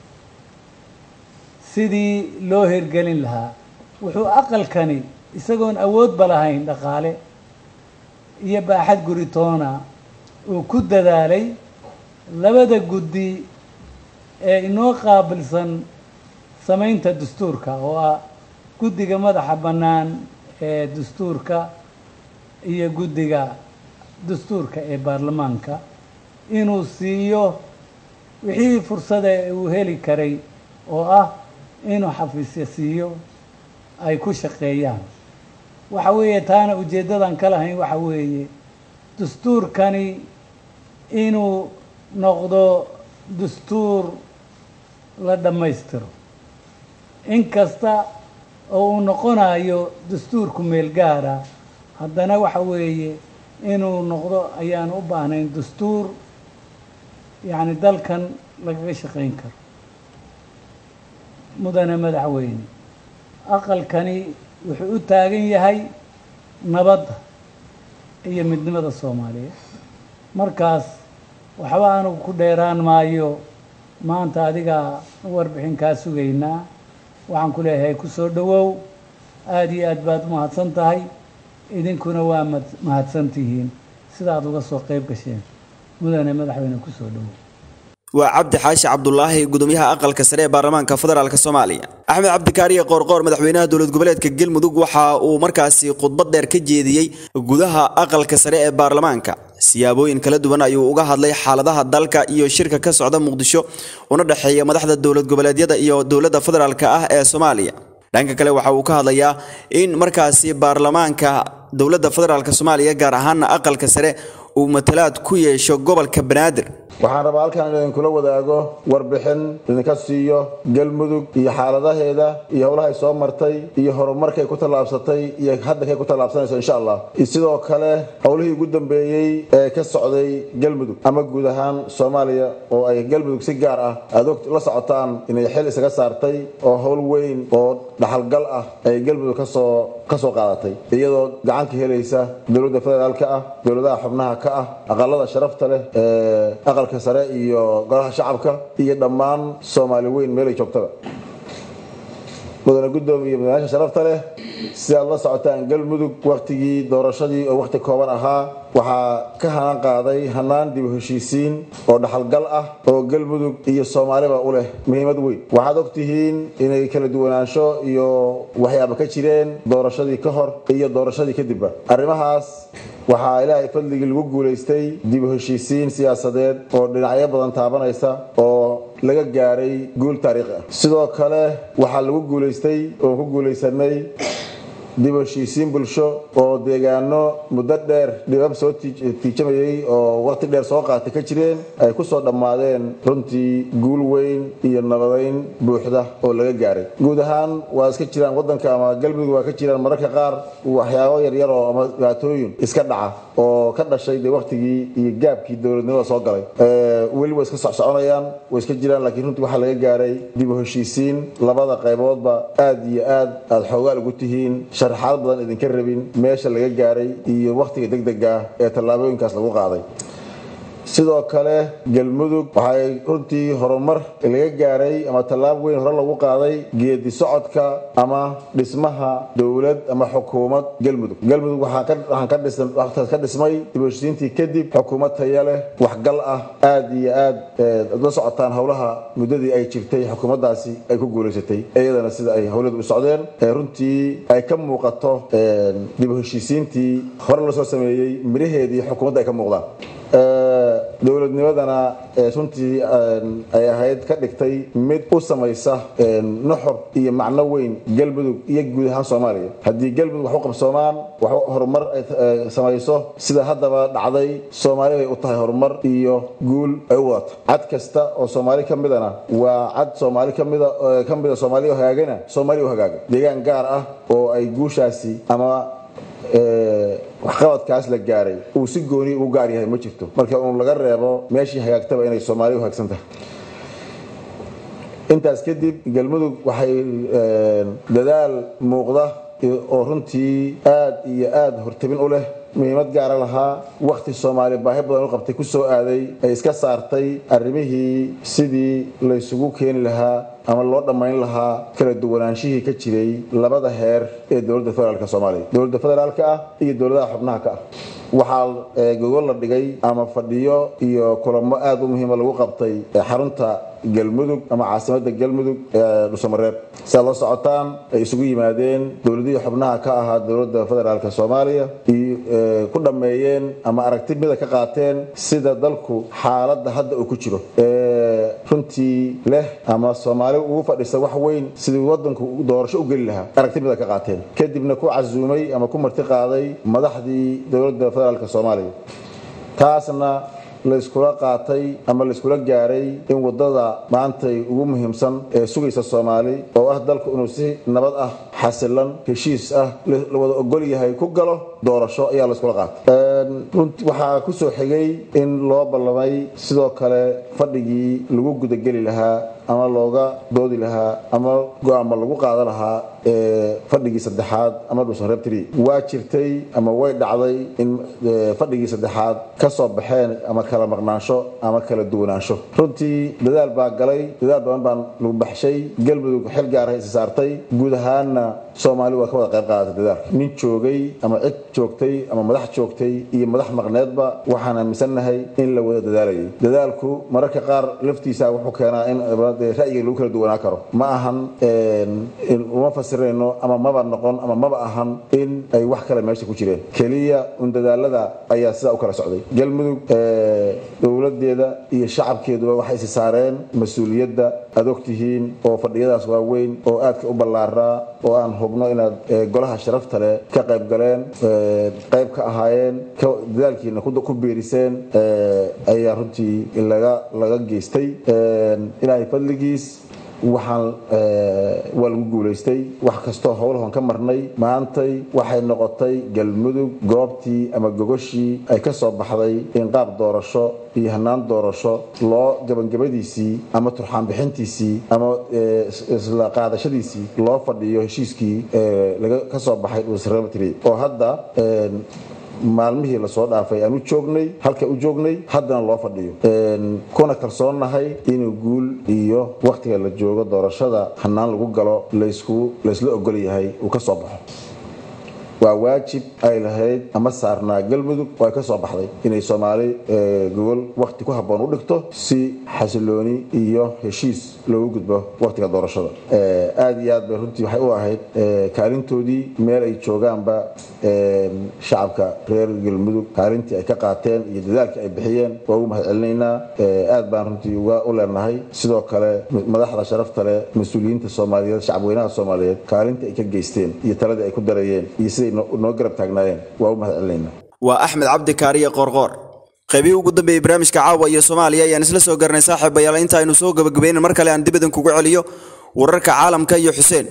sidii loo hirgelin lahaa wuxuu aqalkani isagoon awoodba lahayn dhaqaale iyo baaxad guritoona uu ku dadaalay labada guddi ee inoo qaabilsan samaynta dastuurka oo ah guddiga madaxa bannaan ee dastuurka iyo guddiga dastuurka ee baarlamaanka inuu siiyo wixii fursada uu heli karay oo ah inuu xafiisya siiyo ay ku shaqeeyaan waxa weeye taana ujeeddadan ka lahayn waxa weeye dastuurkani inuu noqdo dastuur la dhammaystiro inkasta oo uu noqonayo dastuurku meel gaara haddana waxa weeye inuu noqdo ayaan u baahnayn dastuur yacni dalkan lagaga shaqayn karo mudane madaxweyne aqalkani wuxuu u taagan yahay nabadda iyo midnimada soomaaliyeed markaas waxba anugu ku dheeraan maayo maanta adigaa warbixin kaa sugaynaa waxaan ku leeyahay ku soo dhowow aada iyo aad baad u mahadsan tahay idinkuna waa mad- mahadsan tihiin sidaad uga soo qayb gasheen mudane madaxweyne ku soo dhowow waa cabdi xaashi cabdulaahi gudoomiyaha aqalka sare ee baarlamaanka federaalk soomaaliya axmed cabdikaariye qoorqoor madaxweynaha dowlad goboleedka galmudug waxa uu markaasi khudbad dheer ka jeediyey gudaha aqalka sare ee baarlamaanka siyaabooyin kala duwan ayuu uga hadlay xaaladaha dalka iyo shirka ka socda muqdisho una dhexeeya madaxda dowlad goboleedyada iyo dowladda federaalk ah ee soomaaliya dhanka kale waxa uu ka hadlayaa in markaasi baarlamaanka dowladda federaalk soomaaliya gaar ahaana aqalka sare uu matalaad ku yeesho gobolka banaadir waxaan rabaa halkan in idinkula wadaago warbixin idinka siiyo galmudug iyo xaaladaheeda iyo howlaha ay soo martay iyo horumarkay ku tallaabsatay iyo haddankay ku tallaabsanayso insha allah iyo sidoo kale howlihii ugu dambeeyey ee ka socday galmudug ama guud ahaan soomaaliya oo ay galmudug si gaar ah aad og la socotaan inay xil isaga saartay oo howl weyn oo dhaxalgal ah ay galmudug kasoo kasoo qaadatay iyadoo gacan ka helaysa dowladda federaalka ah dowladaha xubnaha ka ah aqalada sharafta leh ee aqalka sare iyo golaha shacabka iyo dhammaan soomaali weyn meelay joogtaba mudane gudoomiye mudanayaasha sharafta leh si aad la socotaan galmudug wakhtigii doorashadii oo wakhti kooban ahaa waxaa ka hanaan qaaday hanaan dib u heshiisiin oo dhaxalgal ah oo galmudug iyo soomaaliba u leh muhiimad weyn waxaad ogtihiin inay kala duwanaansho iyo waxyaaba ka jireen doorashadii ka hor iyo doorashadii kadibba arrimahaas waxaa ilaahay fadligii lagu guulaystay dib u heshiisiin siyaasadeed oo dhinacyo badan taabanaysa oo laga gaaray guul taariikhi ah sidoo kale waxaa lagu guulaystay oo ku guulaysanay dib u heshiisiin bulsho oo deegaano muddo dheer dhibab soo tiij- tiijamayay oo waqti dheer soo qaatay ka jireen ay ku soo dhammaadeen runtii guul weyn iyo nabadayn buuxda oo laga gaaray guud ahaan waa iska jiraan waddanka ama galmudug waa ka jiraan mararka qaar waxyaabo yaryar oo ama dhibaatooyin iska dhaca oo ka dhashay dee waqtigii iyo gaabkii dowladnimada soo galay Ee, weli way iska socsoconayaan way iska jiraan laakiin runtii waxaa laga gaaray dib u heshiisiin labada qayboodba aad iyo aad aad xoogaal ugu tihiin sharaxaad badan idinka rabin meesha laga gaaray iyo wakhtiga degdega ah ee tallaabooyinkaas lagu qaaday sidoo kale galmudug waxay runtii horumar laga gaaray ama tallaab weyn hore lagu qaaday geedi socodka ama dhismaha dowlad ama xukuumad galmudug galmudug waxaa ka- waxaan ka dhisan- waxaa ka dhismay dib u heshiisiintii kadib xukuumad taya leh waxgal ah aad iyo aad eh, la socotaan howlaha muddadii ay jirtay xukuumaddaasi ay ku guulaysatay iyadana sida ay howladu u socdeen ee runtii ay ka muuqato eh, dib u heshiisiintii hore lasoo sameeyey miraheedii xukuumadda ay ka muuqdaan Ee, dowladnimadana ee runtii een, ay ahayd ka dhigtay mid u samaysa een, nuxur iyo macno weyn galmudug iyo guud ahaan soomaaliya haddii galmudug wax u qabsoomaan wax u- horumar ay eh, samayso sida haddaba dhacday soomaali bay u tahay horumar iyo guul ay u wadato cad kasta oo soomaali ka midana waa cad soomaali ka mida eh, ka mida soomaali oo hagaagana soomaali u hagaaga deegaan gaar ah oo ay guushaasi ama ee, waxqabadkaas la gaaray uu si gooni ugu gaar yahay ma jirto marka uun laga reebo meeshii hagaagtaba inay soomaaliya u hagaagsan tahay intaas kadib galmudug waxay dadaal muuqda oo runtii aad iyo aad hortabin u leh muhiimad gaara lahaa wakhti soomaali baahi badan u qabtay ku soo aaday ay iska saartay arrimihii sidii laysugu keeni lahaa ama loo dhammayn lahaa kala duwanaanshihii ka jiray labada heer ee dowladda federaalk soomaaliya dowladda federaalka ah iyo dowladaha xubnaha ka ah waxaa gogol la dhigay ama fadhiyo iyo kulamo aad u muhiima lagu qabtay xarunta galmudug ama caasimada galmudug ee dhusamareeb si aad la socotaan ay isugu yimaadeen dowladihii xubnaha ka ahaa dowladda federaalk soomaaliya ku dhammeeyeen ama aragti mida ka qaateen sida dalku xaaladda hadda uu ku jiro runtii leh ama soomaali ugu fadhisa wax weyn sidii wadanku doorasho u geli lahaa aragti mida ka qaateen kadibna ku casuumay ama ku marti qaaday madaxdii dowladda federaalk soomaaliya taasna layskula qaatay ama layskula gaaray in wadada maantay ugu muhiimsan ee sugaysa soomaali oo ah dalku inuu si nabad ah xasilan heshiis ah la wada ogol yahay ku galo doorasho ayaa layskula qaatay waxaa ku soo xigay in loo ballamay sidoo kale fadhigii lagu gudageli lahaa ama looga doodi lahaa ama go-aama lagu qaadan lahaa fadhigii saddexaad ama dhuusanreebtri waa jirtay ama way dhacday in fadhigii saddexaad ka soo baxeen ama kala maqnaansho ama kala duwanaansho runtii dadaal baa galay dadaal badan baan lagu baxshay galmudug xil gaaraha isi saartay guud ahaanna soomaali waa ka wada qayb qaadatay dadaalka nin joogay ama cid joogtay ama madax joogtay iyo madax maqneedba waxaan aaminsannahay in la wada dadaalayay dadaalku mararka qaar laftiisa wuxuu keenaa in ra'yiga lagu kala duwanaa karo ma ahan uma fasirayno ama maba noqon ama maba ahan in ay wax kale meesha ku jireen keliya un dadaalada ayaa sidaa u kala socday galmudug dowladeeda iyo shacabkeeduba waxay isi saareen mas-uuliyadda aad ogtihiin oo fadhiyadaas waaweyn oo aadka u ballaaraa oo aan hubno inaad golaha sharafta leh ka qayb galeen qayb ka ahaayeen dadaalkiina ku biiriseen ayaa runtii laga laga geystay ilaahay fadligiis waxaan waa lagu guulaystay wax kastoo howlahon ka marnay maantay waxay noqotay galmudug goobtii ama gogoshii ay ka soo baxday in qaab doorasho iyo hanaan doorasho loo gabangabadiisii ama turxaan bixintiisii ama isla qaadashadiisii loo fadhiyo heshiiskii laga ka soo baxay dhuusrebatri oo hadda maalmihii lasoo dhaafay aan u joognay halka u joognay haddana loo fadhiyo kuna kalsoonnahay inuu guul iyo wakhtiga la joogo doorashada hanaan lagu galo laysku laysla ogol yahay uu ka soo baxo waa waajib ay lahayd ama saarnaa galmudug oo ay ka soo baxday inay soomaali gogol wakhti ku habboon u dhigto si xasilooni iyo heshiis loogu gudbo wakhtiga doorashada aad iyo aad bay runtii waxay u ahayd kaalintoodii meel ay joogaanba shacabka reer galmudug kaalintii ay ka qaateen iyo dadaalkii ay bixiyeen waa ugu mahad celinaynaa aad baan runtii uga u leenahay sidoo kale madaxda sharafta leh mas-uuliyiinta soomaaliyeed shacabweynaha soomaaliyeed kaalintii ay ka geysteen iyo taladii ay ku dareeyeen iyo siday noo garab taagnaayeen waa u mahad celinaynaa waa axmed cabdi kaariye qoorqoor qaybihii ugu dambeeyey barnaamijka caawa iyo soomaaliya ayaan isla soo garanay saaxiibayaal inta aynu soo gabagabayna mar kale aan dib idinkugu celiyo wararka caalamka iyo xuseen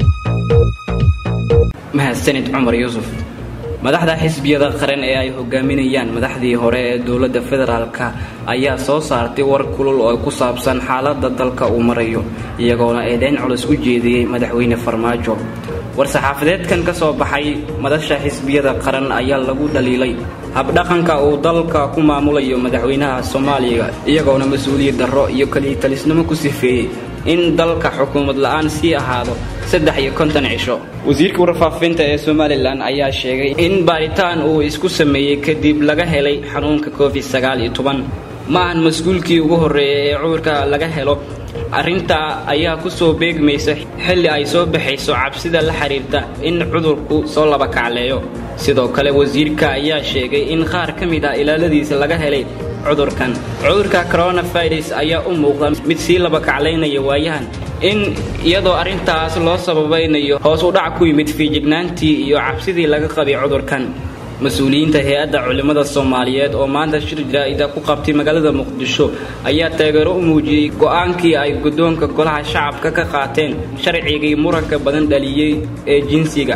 mahadsanid cumar yuusuf madaxda xisbiyada qaran ee ay hogaaminayaan madaxdii hore ee dowladda federaalka ayaa soo saartay war kulul oo ku saabsan xaaladda dalka uu marayo iyagoona eedeyn culus u jeediyey madaxweyne farmaajo war-saxaafadeedkan ka soo baxay madasha xisbiyada qaran ayaa lagu dhaliilay habdhaqanka uu dalka ku maamulayo madaxweynaha soomaaliya iyagoona mas-uuliyad darro iyo kaliitalisnimo ku sifeeyey in dalka xukuumad la-aan sii ahaado saddex iyo konton cisho wasiirka warfaafinta ee somalilan ayaa sheegay in baaritaan uu isku sameeyey kadib laga helay xanuunka covid sagaal iyo toban ma ahan mas-uulkii ugu horreeyay ee cudurka laga helo arrintaa ayaa ku soo beegmaysa xilli ay soo baxayso cabsida la xiriirta in cudurku soo laba kacleeyo sidoo kale wasiirka ayaa sheegay in qaar ka mid ah ilaaladiisa laga helay cudurkan cudurka coronavirus ayaa u muuqda mid sii laba kaclaynaya waayahan in iyadoo arrintaas loo sababaynayo hoos u dhac ku yimid fiijignaantii iyo cabsidii laga qabay cudurkan mas-uuliyiinta hay-adda culimmada soomaaliyeed oo maanta shir jaraa'ida ku qabtay magaalada muqdisho ayaa taageero u muujiyey go'aankii ay guddoonka golaha shacabka ka qaateen sharcigii muranka badan dhaliyey ee jinsiga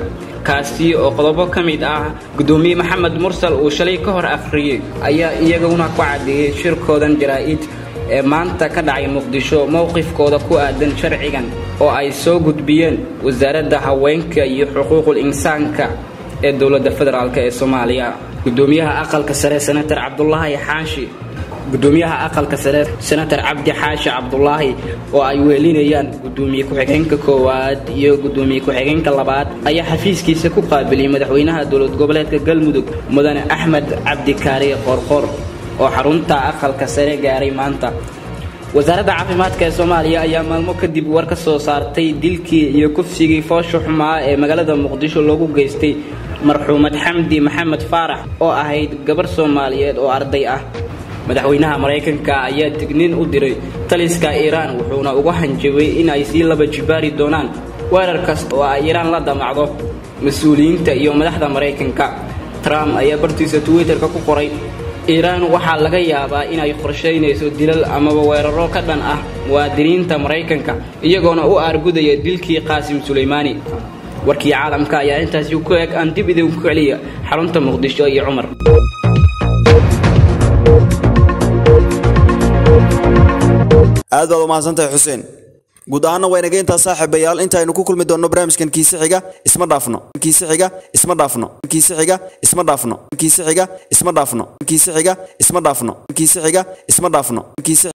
kaasi oo qodobo ka mid ah gudoomiye maxamed mursal uu shalay ka hor akhriyey ayaa iyaguna ku caddeeyey shirkoodan jaraa'id ee maanta ka dhacay muqdisho mowqifkooda ku aadan sharcigan oo ay soo gudbiyeen wasaaradda haweenka iyo xuquuqul insaanka ee dowladda federaalk ee soomaaliya gudoomiyaha aqalka sare senator cabdulaahi xaashi gudoomiyaha aqalka sare senator cabdi xaashi cabdulaahi oo ay weelinayaan gudoomiye ku-xigeenka koowaad iyo gudoomiye ku-xigeenka labaad ayaa xafiiskiisa ku qaabiliyey madaxweynaha dowlad goboleedka galmudug mudane axmed cabdi kaariye qorqor oo xarunta aqalka sare gaaray maanta wasaaradda caafimaadka ee soomaaliya ayaa maalmo kadib war ka soo saartay dilkii iyo kufsigii foosha xumaa ee magaalada muqdisho loogu geystay marxuumad xamdi maxamed faarax oo ahayd gabarh soomaaliyeed oo arday ah madaxweynaha maraykanka ayaa digniin u diray taliska iiraan wuxuuna uga hanjabay in ay sii laba jibaari doonaan weerar kasta oo ay iiraan la damacdo mas-uuliyiinta iyo madaxda maraykanka trump ayaa bartiisa twitterka ku qoray iiraan waxaa laga yaabaa inay qorshaynayso dilal amaba weeraro ka dhan ah muwaadiniinta maraykanka iyagoona u aargudaya dilkii qaasim sulaymaani warkii caalamka ayaa intaasi ku eg aan dib idinku celiya xarunta muqdisho iyo cumar aad baad umahadsantahay xuseen guud ahaana waa inaga intaa saaxiibayaal intaaynu ku kulmi doonno barnaamijkan kiise xiga isma dhaafno kiise xiga isma dhaafno kiise xiga isma dhaafno kiise xiga isma dhaafno kiise xiga isma dhaafno kiise xiga isma dhaafno kiise